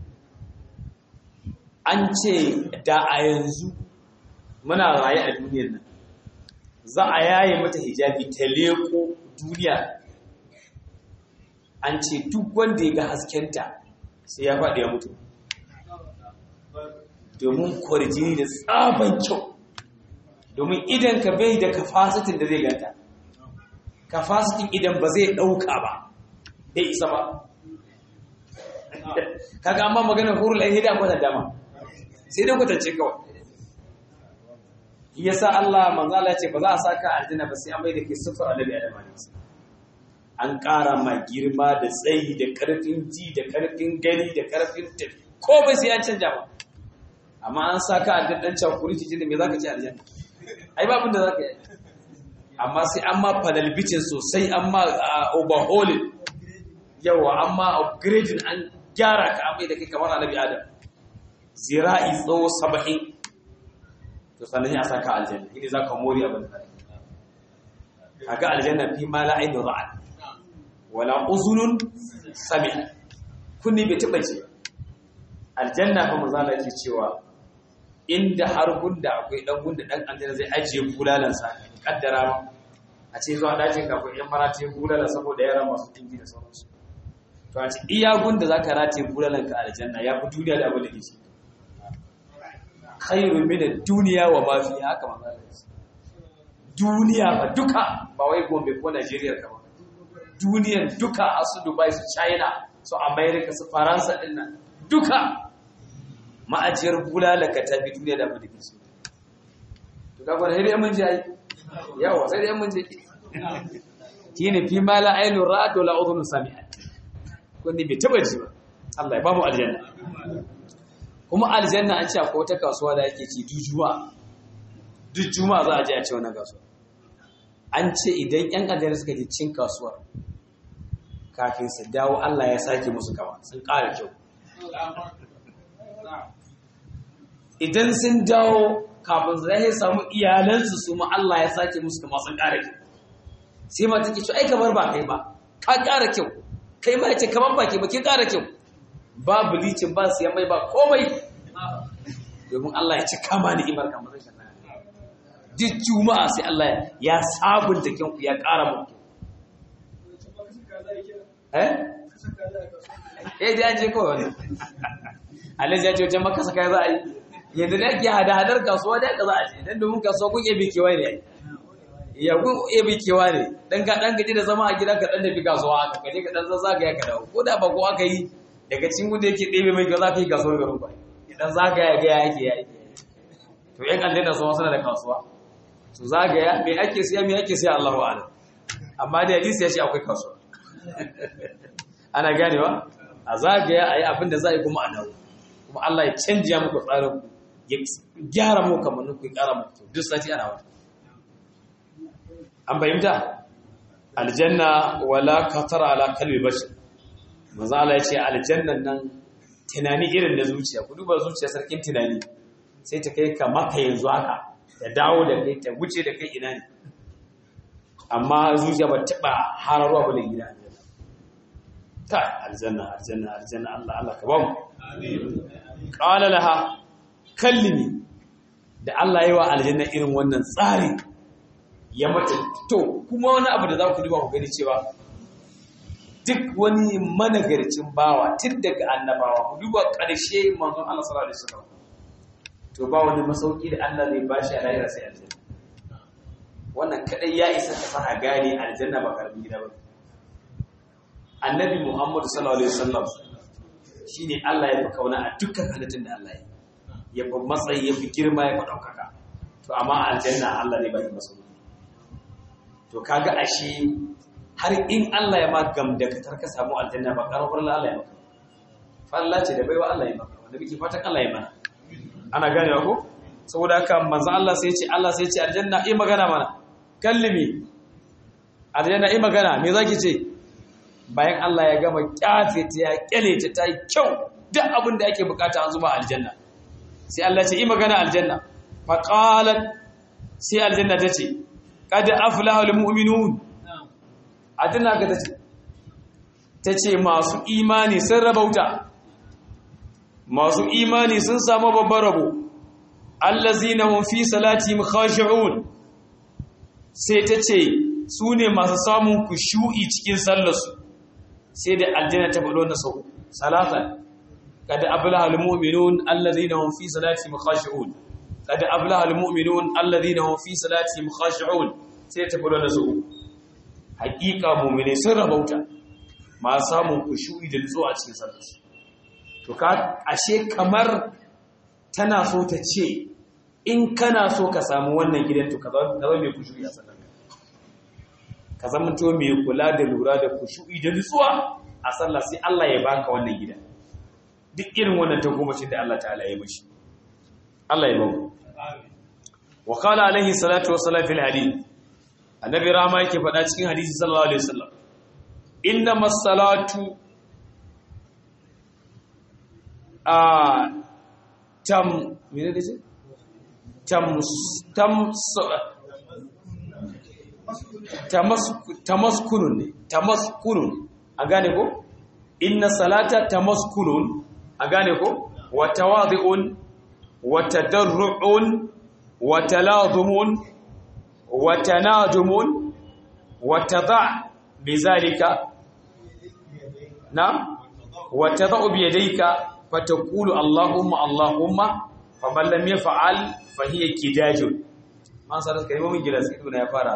an ce da a yanzu muna raye a duniyar nan za a yaye mata hijabi ta leko duniya an ce duk wanda ya ga haskenta sai ya faɗi ya mutu domin kwarjini da tsaban kyau domin idan ka bai da kafasitin da zai ganta kafasitin idan ba zai ɗauka ba bai isa ba kaga amma maganar hurul ainihi da kwata dama sai dai kwatance kawai yasa Allah manzo Allah ce ba za a saka aljanna ba sai an mai da ke sifar annabi Adam alaihi an ƙara ma girma da tsayi da ƙarfin ji da ƙarfin gani da ƙarfin tafi ko bai sai an canja ba amma an saka aljanna dan cakuri cikin da me zaka ci aljanna ai ba abin da zaka yi amma sai an ma panelbicin sosai an ma overhauling yawa an ma upgrading an gyara ka amai da kai kamar annabi Adam zira'i tsawo saba'in to sannan ya saka aljanna ini za ka mori abin da kaga aljanna fi ma la ainu ra'at wala uzunun sami'a kunni bai taba ce aljanna fa manzo Allah yake cewa inda har gunda akwai dan gunda dan aljanna zai ajiye bulalan sa kaddara ma a ce zuwa dajin ka akwai yan marati bulala saboda yara masu dingi da sauransu to a ce iya gunda zaka rataye bulalan ka aljanna ya fi duniya da abin da ke ciki khairun min ad-dunya wa ma fiha haka manzo duniya ba duka ba wai Gombe ko Najeriya ka ba duniyan duka a su Dubai su China su America su Faransa din nan duka ma'ajiyar bulalaka ta bi duniya da mu dake su to ka gwada sai mun je ai yawa sai dai mun je kine fi ma la ainu ra'at wa la udhun sami'at kun ni bai taba ji ba Allah ya ba mu aljanna kuma aljanna an ce akwai wata kasuwa da ake ci duk juma'a duk juma'a za a je a ce wannan kasuwa an ce idan yan aljanna suka je cin kasuwar kafin su dawo Allah ya sake musu kama sun ƙara kyau idan sun dawo kafin su zai samu iyalansu su ma Allah ya sake musu kama sun ƙara kyau sai ma take ce ai kamar ba kai ba ka ƙara kyau kai ma ya ce kamar ba ke ba kin ƙara kyau ba bilicin ba siyan mai ba komai domin Allah ya ci kama ni imar kamar rashin duk juma'a sai Allah ya sabunta kyanku ya ƙara muku eh eh da je kawai wannan Allah ya ce wajen maka saka za a yi yanzu da ke hada hadar kasuwa da ka za a ce dan domin kasuwa kun yabi kewa ne ya kun yabi kewa ne dan ka dan gaji da zama a gida ka dan tafi kasuwa ka je ka dan zagaya ka dawo ko da ba ko aka yi daga cikin wanda yake ɗebe mai gaza ka yi kasuwar garin ba idan zagaya ga yake ya yake to yan aljanna su suna da kasuwa su zagaya me ake siya me ake siya Allahu a'lam amma da hadisi ya ce akwai kasuwa ana ganewa a zagaya ayi abin da za a yi kuma a dawo kuma Allah ya canja muku tsarin ku ya gyara muku kamannin ku ya ƙara muku duk sati ana wata an bayyanta aljanna wala katara ala kalbi bashir manzo Allah ya ce aljannan nan tunani irin na zuciya ku duba zuciya sarkin tunani sai ta kai ka maka yanzu haka ta dawo da kai ta wuce da kai ina ne amma zuciya ba taba hararwa ba da gida ta aljanna aljanna aljanna Allah Allah ka ba mu qala laha kallimi da Allah yayi wa aljanna irin wannan tsari ya mata to kuma wani abu da za ku duba ku gani cewa duk wani managarcin bawa tun daga annabawa ku duba ƙarshe manzon Allah sallallahu alaihi wasallam to ba wani masauki da Allah zai bashi a lahira sai aljanna wannan kadai ya isa ka fara gane aljanna ba karbin gida ba annabi Muhammad sallallahu alaihi wasallam shine Allah ya fi kauna a dukkan halittun da Allah ya ya fi matsayi ya fi girma ya fi daukaka to amma aljanna Allah ne ba shi masauki to kaga ashe har in Allah ya ma gamdakatar ka samu aljanna ba karar Allah ya maka falla ce da baiwa Allah ya maka wanda muke fatan Allah ya mana ana ganewa ko saboda haka manzo Allah sai ya ce Allah sai ya ce aljanna yi magana mana kallimi aljanna yi magana me zaki ce bayan Allah ya gama kyafe ta ya kyale ta ta yi kyau duk abin da ake bukata an zuba aljanna sai Allah ce yi magana aljanna fa qalat sai aljanna ta ce qad aflaha almu'minun adina ga tace tace masu imani sun rabauta masu imani sun samu babban rabo allazina hum fi salatihim khashi'un sai tace su ne masu samun kushu'i cikin sallarsu sai da aljanna ta faɗo na sau salatan kada ablaha almu'minun allazina hum fi salatihim khashi'un kada ablaha almu'minun allazina hum fi salatihim khashi'un sai ta faɗo na sau hakika mu'mini sun rabauta ma samun kushu'i da nutsuwa a cikin sallarsu to ka ashe kamar tana so ta ce in kana so ka samu wannan gidan to ka zama mai kushu'i a sallar ka zama to mai kula da lura da kushu'i da nutsuwa a sallah sai Allah ya baka wannan gida duk irin wannan ta goma da Allah ta'ala ya mishi Allah ya bamu wa qala alaihi salatu wassalam fil hadith annabi rama yake faɗa cikin hadisi sallallahu alaihi wasallam innamas salatu a tam mene dace tam tam tamaskunun ne tamaskunun a gane ko inna salata tamaskunun a gane ko wa tawadhi'un wa tadarru'un wa talazumun wa tanajumun wa tadha' bizalika na wa tadha'u bi yadayka fataqulu allahumma allahumma faman lam yaf'al fa hiya kidajun man sarar kalmomin gilas ibn ya fara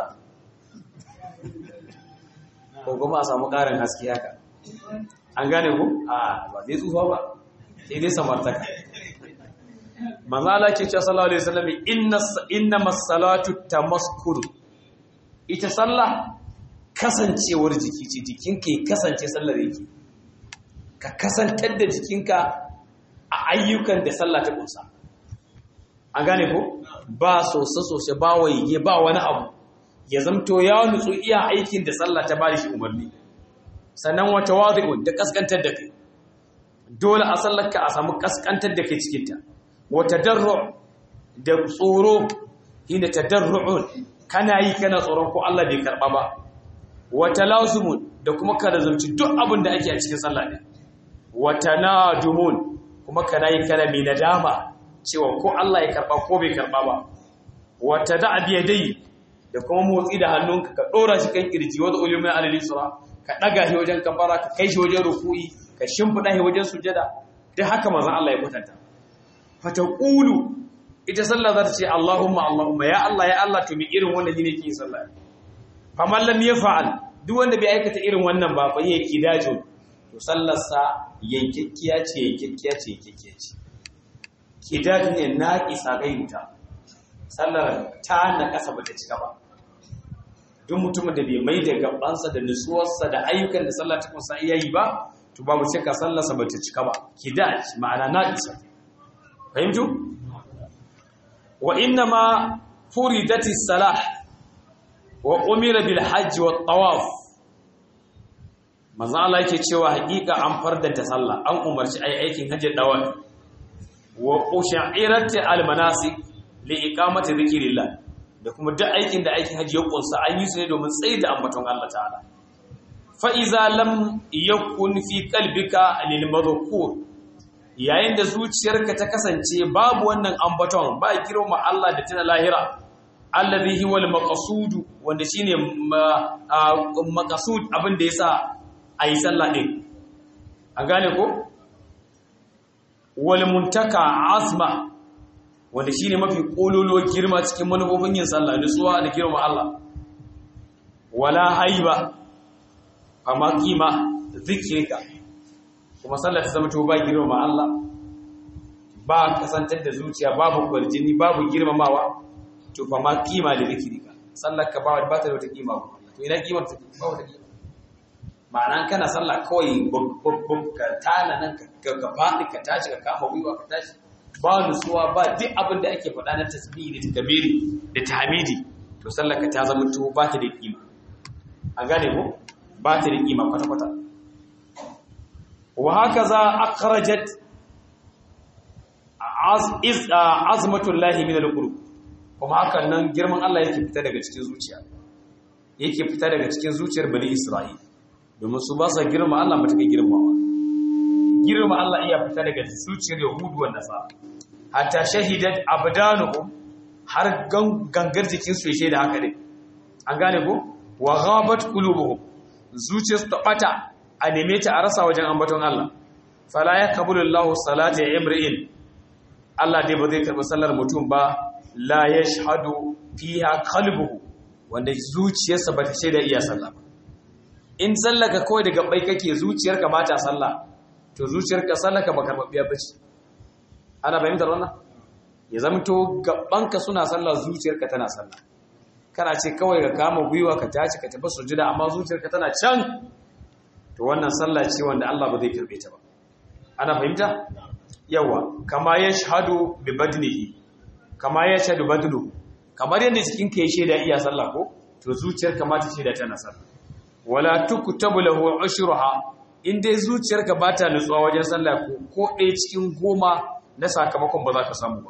ko kuma a samu ƙarin haske haka an gane ku a ba zai tsufa ba sai dai samartaka manzala ke cewa sallallahu alaihi wasallam inna inna masalatu tamaskuru ita sallah kasancewar jiki ce jikinka ya kasance sallar yake ka kasantar da jikinka a ayyukan da sallah ta kunsa an gane ko ba sosai-sosai ba waige ba wani abu ya zamto ya nutsu iya aikin da sallah ta bada shi umarni sannan wata wadi'un da kaskantar da kai dole a sallarka a samu kaskantar da kai cikinta wata darru da tsoro inda tadarru'un kana yi kana tsoron ko Allah bai karba ba wata lazumun da kuma ka razumci duk abin da ake a cikin sallah ne wata najumun kuma kana yi kana mai nadama cewa ko Allah ya karba ko bai karba ba wata da'a biyadai da kuma motsi da hannunka ka dora shi kan kirji wanda ulumai alal isra ka daga shi wajen kafara ka kai shi wajen ruku'i ka shimfida shi wajen sujada duk haka manzon Allah ya kwatanta fataqulu ita sallah za ta ce Allahumma Allahumma ya Allah ya Allah to mi irin wanda ne ke sallah faman lam yaf'al duk wanda bai aikata irin wannan ba fa yake dajo to sallarsa yankekkiya ce yankekkiya ce yankekkiya ce kidaj ne naqisa gairuta sallar ta na kasa bata cika ba duk mutumin da bai mai da gabansa da nutsuwarsa da ayyukan da sallah ta kunsa iya yi ba to babu shakka sallarsa bata cika ba kidaj ma'ana naqisa fahimtu wa inna ma furidatis salah wa umira bil hajj wat tawaf manzo Allah yake cewa hakika an fardanta sallah an umarci ai aikin hajji dawaf wa usha'irati al manasik li iqamati dhikrillah da kuma duk aikin da aikin hajji ya kunsa an yi su ne domin tsayi da ambaton Allah ta'ala fa iza lam yakun fi qalbika lil madhkur yayin da zuciyarka ta kasance babu wannan ambaton ba girma Allah da tana lahira alladhi huwa al-maqsud wanda shine maqsud abin da yasa ayi sallah din an gane ko wal muntaka azma wanda shine mafi kololo girma cikin manufofin yin sallah nutsuwa da girma Allah wala haiba amma kima zikrika kuma sallah ta zama to ba girma Allah ba kasantar da zuciya babu kwarjini babu girmamawa to fa ma kima da zikirika sallar ka ba ba ta da wata kima ba to ina kimar ta ba wata kima ma'ana kana sallah kawai babban ka tana nan ka ka faɗi ka tashi ka kama gwiwa ka tashi ba nutsuwa ba duk abin da ake faɗa na tasbihi da takbiri da tahmidi to sallar ka ta zama to ba ta da kima an gane ko ba ta da kima kwata kwata wa hakaza akhrajat azmatullahi min al-qulub kuma hakan nan girman Allah yake fita daga cikin zuciya yake fita daga cikin zuciyar bani Isra'il domin su ba sa girma Allah ba ta kai girmawa girma Allah iya fita daga zuciyar Yahudu wa Nasara hatta shahidat abdanuhum har gangar jikin su ya da haka ne an gane ko wa ghabat qulubuhum zuciyarsu ta bata a neme ta a rasa wajen ambaton Allah fala yakbulu Allahu salata imri'in Allah dai ba zai karɓi sallar mutum ba la yashhadu fiha qalbuhu wanda zuciyarsa ba ta shaida iya sallah ba in sallaka kawai daga bai kake zuciyarka ba ta sallah to zuciyarka sallaka ba karɓaɓɓiya ba ce ana fahimtar wannan ya zamto gabanka suna sallah zuciyarka tana sallah kana ce kawai ka kama gwiwa ka tashi ka tafi sujуда amma zuciyarka tana can to wannan sallah ce wanda Allah ba zai karbe ta ba ana fahimta yawa kama yashhadu bi badnihi kama yashhadu badnu kamar yadda jikin ka ya shaida iya sallah ko to zuciyarka ma ta shaida tana sallah wala tuktabu lahu ushruha in dai zuciyarka ba ta nutsuwa wajen sallah ko ko ɗaya cikin goma na sakamakon ba za ka samu ba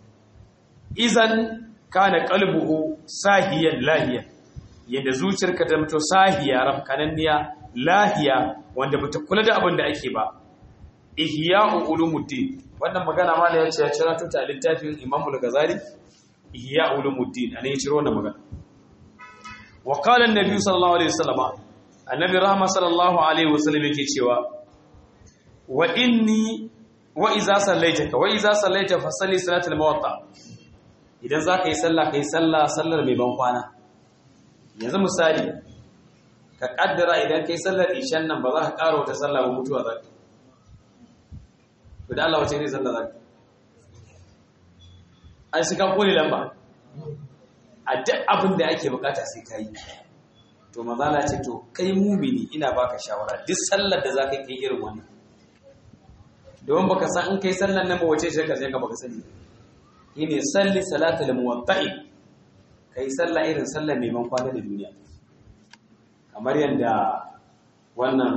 izan kana qalbuhu sahiyan lahiya yadda zuciyarka ta mutu sahiya rafkananniya lahiya wanda bata kula da abin da ake ba ihya'u ulumuddin wannan magana ma ya ce ya cira ta littafin Imam al-Ghazali ihya ulumuddin anan ya ciro wannan magana wa qala an-nabi sallallahu alaihi wasallam annabi rahma sallallahu alaihi wasallam yake cewa wa inni wa iza sallaita wa iza sallaita fa salli salatul muwatta idan zaka yi sallah kai sallah sallar mai ban kwana yanzu misali ka kaddara idan kai sallar ishan nan ba za ka karo ta sallah ba mutuwa zaka to da Allah wace ne sallah zaka an shi ka kone lamba a duk abin da ake bukata sai ka yi to mazala ce to kai mumini ina baka shawara duk sallar da za ka yi irin wannan domin baka san in kai sallar nan ba wace shi ka sai ka baka sani ne salli salatul muwatta'i kai sallah irin sallar neman kwana da duniya kamar yadda wannan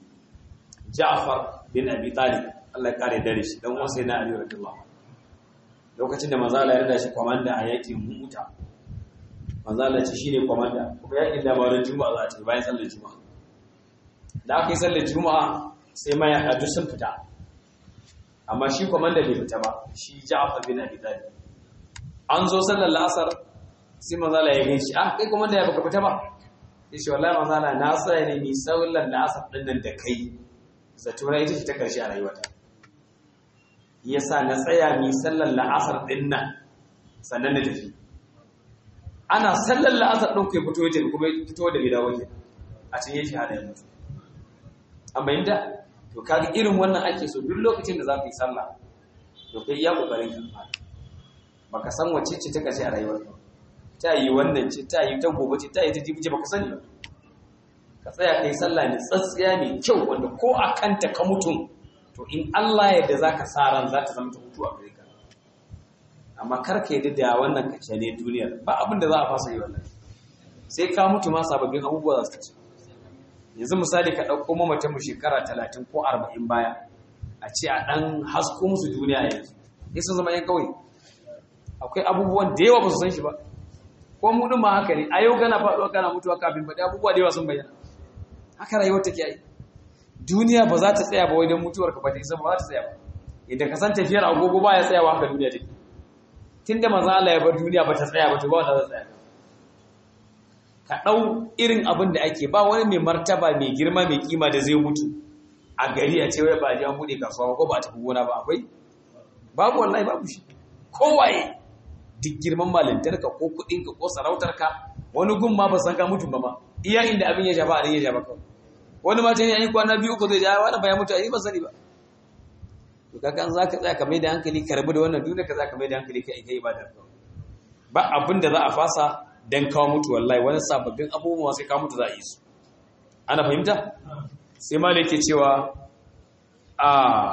Ja'far bin Abi Talib Allah ya kare dare shi dan uwan sai na Ali radiyallahu lokacin da manzala ya rada shi kwamanda a yakin muta manzala ce shine kwamanda kuma yakin labarin juma'a za a ce bayan sallar juma'a da aka yi sallar juma'a sai ma ya hadu sun fita amma shi kwamanda bai fita ba shi ja'afar bin abi talib an zo sallar la'asar sai manzala ya gaishe ah kai kwamanda ya baka fita ba yace wallahi manzala na tsaya ne ni sallar la'asar din nan da kai zato na ita ce ta karshe a rayuwata yasa na tsaya mi sallar la'asar din nan sannan na tafi ana sallar la'asar din kai fito yake kuma fito da gida wake a cikin yake hada ya mutu an bayyana to kaga irin wannan ake so duk lokacin da za ka yi sallah to kai iya kokarin ka baka san wacce ce ta kace a rayuwarka ta yi wannan ce ta yi ta gobe ce ta yi ta jibi ce baka sani ba ka tsaya kai sallah ne tsatsiya mai kyau wanda ko a kanta ka mutum to in Allah yadda za ka sa ran za ta zama ta mutu a gare ka amma kar ka yadda da wannan kace ne duniyar ba abin da za a fasa yi wannan sai ka mutu ma sababbin abubuwa za su tace yanzu misali ka ɗauko mamatan mu shekara talatin ko arba'in baya a ce a ɗan hasko musu duniya yanzu sai sun zama yan kawai akwai abubuwan da yawa ba su san shi ba ko mu ɗin ma haka ne a yau kana faɗuwa kana mutuwa kafin faɗi abubuwa da yawa sun bayyana haka rayuwar take yi duniya ba za ta tsaya ba wajen mutuwar ka ba ta isa ba za ta tsaya ba idan ka san tafiyar agogo ba ya tsayawa haka duniya take tunda manzo Allah ya bar duniya ba ta tsaya ba to ba wanda za ta tsaya ka ɗau irin abin da ake ba wani mai martaba mai girma mai kima da zai mutu a gari a ce wai ba ji an buɗe kasuwa ko ba a tafi gona ba akwai babu wallahi babu shi kowaye duk girman malintarka ko kuɗinka ko sarautarka wani gun ma ba san ka mutum ba ma iya inda abin ya shafa a ya shafa kawai wani ma ya yi kwana biyu ko zai ja wani ba ya mutu a yi ba sani ba to kaga an zaka tsaya ka mai da hankali ka rabu da wannan duniya ka zaka mai da hankali ka kai ibadar ba abin da za a fasa dan kawo mutu wallahi wani sababbin abubuwa sai kawo mutu za a yi su ana fahimta sai malai ke cewa a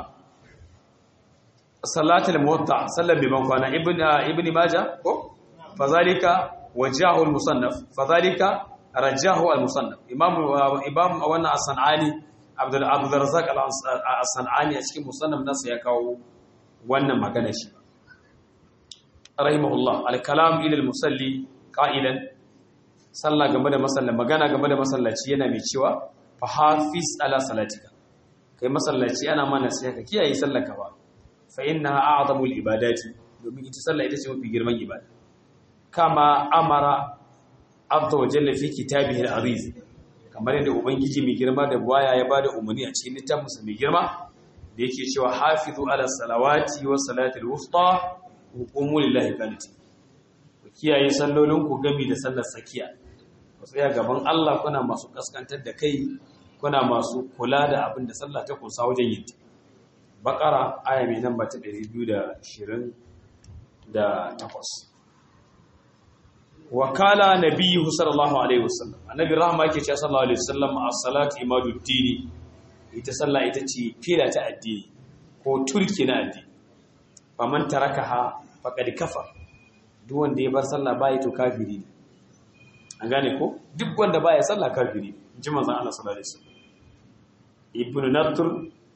salatul muwatta sallar biban kwana ibn ibn majah ko fazalika wajahu al-musannaf fazalika rajahu al-musannaf imam imam wannan as-sanani abdul abdul razzaq as-sanani a cikin musannaf nasa ya kawo wannan magana shi rahimahullah al-kalam ila al-musalli qa'ilan sallah game da masalla magana game da masallaci yana mai cewa fa hafiz ala salatika kai masallaci ana mana sai ka kiyaye sallarka ba fa innaha a'zamul ibadati domin ita sallah ita ce mafi girman ibada kama amara azza wa jalla fi kitabihi al-aziz kamar yadda ubangiji mai girma da buwaya ya bada umarni a cikin littafinsa mai girma da yake cewa hafizu ala salawati wa salatil wusta wa qumu lillahi qanitin ku kiyaye sallolinku gami da sallar tsakiya ku tsaya gaban Allah kuna masu kaskantar da kai kuna masu kula da abin da sallah ta kusa wajen yin bakara aya mai namba ta 220 da takwas wakala nabiyyu sallallahu alaihi wasallam annabi rahma yake cewa sallallahu alaihi wasallam as-salatu imaduddini ita sallah ita ce fila ta addini ko turki na addini faman tarakaha faqad kafa duk wanda ya bar sallah bai to kafiri ne an gane ko duk wanda baya sallah kafiri ne ji manzon Allah sallallahu alaihi wasallam ibnu natr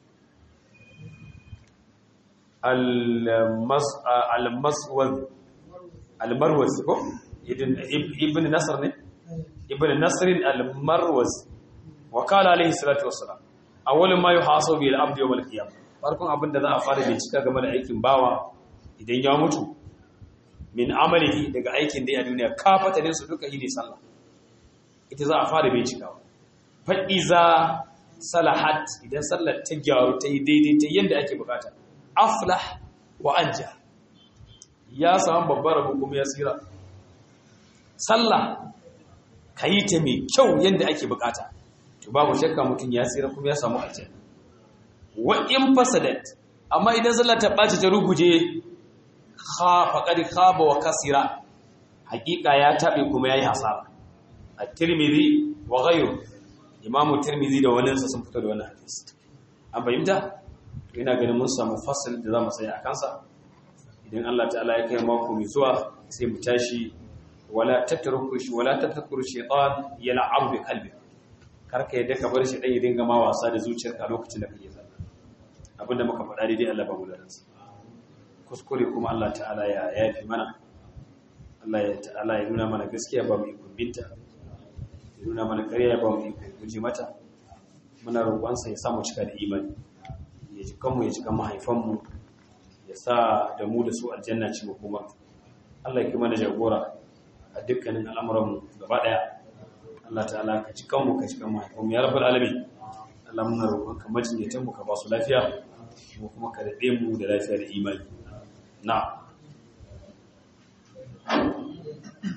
al-maswad al-marwaz ko ibn nasr ne ibn nasr al-marwaz wa qala alaihi salatu wassalam awwalu ma yuhasabu bil abdi yawm al-qiyamah farkon abinda za a fara bincika game da aikin bawa idan ya mutu min amalihi daga aikin da ya duniya kafatanin su duka ne sallah ita za a fara bincikawa fa iza salahat idan sallar ta gyaru ta yi daidai ta yanda ake bukata aflah wa anja ya samu babbar rabu kuma ya tsira sallah ka yi ta mai kyau yadda ake bukata to babu shakka mutum ya tsira kuma ya samu aljanna wa in fasadat amma idan sallah ta ɓaci ta ruguje faqad khaba wa kasira hakika ya tabe kuma yayi hasara at-tirmidhi wa ghayru imamu tirmidhi da wani sun fito da wannan hadisi an fahimta ina ganin mun samu fasal da za mu tsaya a kansa idan Allah ta'ala ya kai mako mai zuwa sai mu tashi wala tatruku shi wala tatruku shaytan yal'abu bi qalbi karka yadda ka bar shi dan ya dinga ma wasa da zuciyarka lokacin da kake sallah abinda muka faɗa dai Allah ba mu da ransa kuskure kuma Allah ta'ala ya yafi mana Allah ya ta'ala ya nuna mana gaskiya ba mu yi kumbinta ya nuna mana ƙarya ba mu yi guje mata muna roƙonsa ya samu cika da imani ya ji kanmu ya ji kan mahaifanmu ya sa da mu da su aljanna ci mu kuma Allah ya kuma da jagora a dukkanin al'amuranmu gaba daya Allah ta'ala ka ci kanmu ka ci kan mahaifanmu ya rabbal alamin Allah muna roƙon ka majinyatan mu ka ba su lafiya mu kuma ka daɗe mu da lafiya da imani na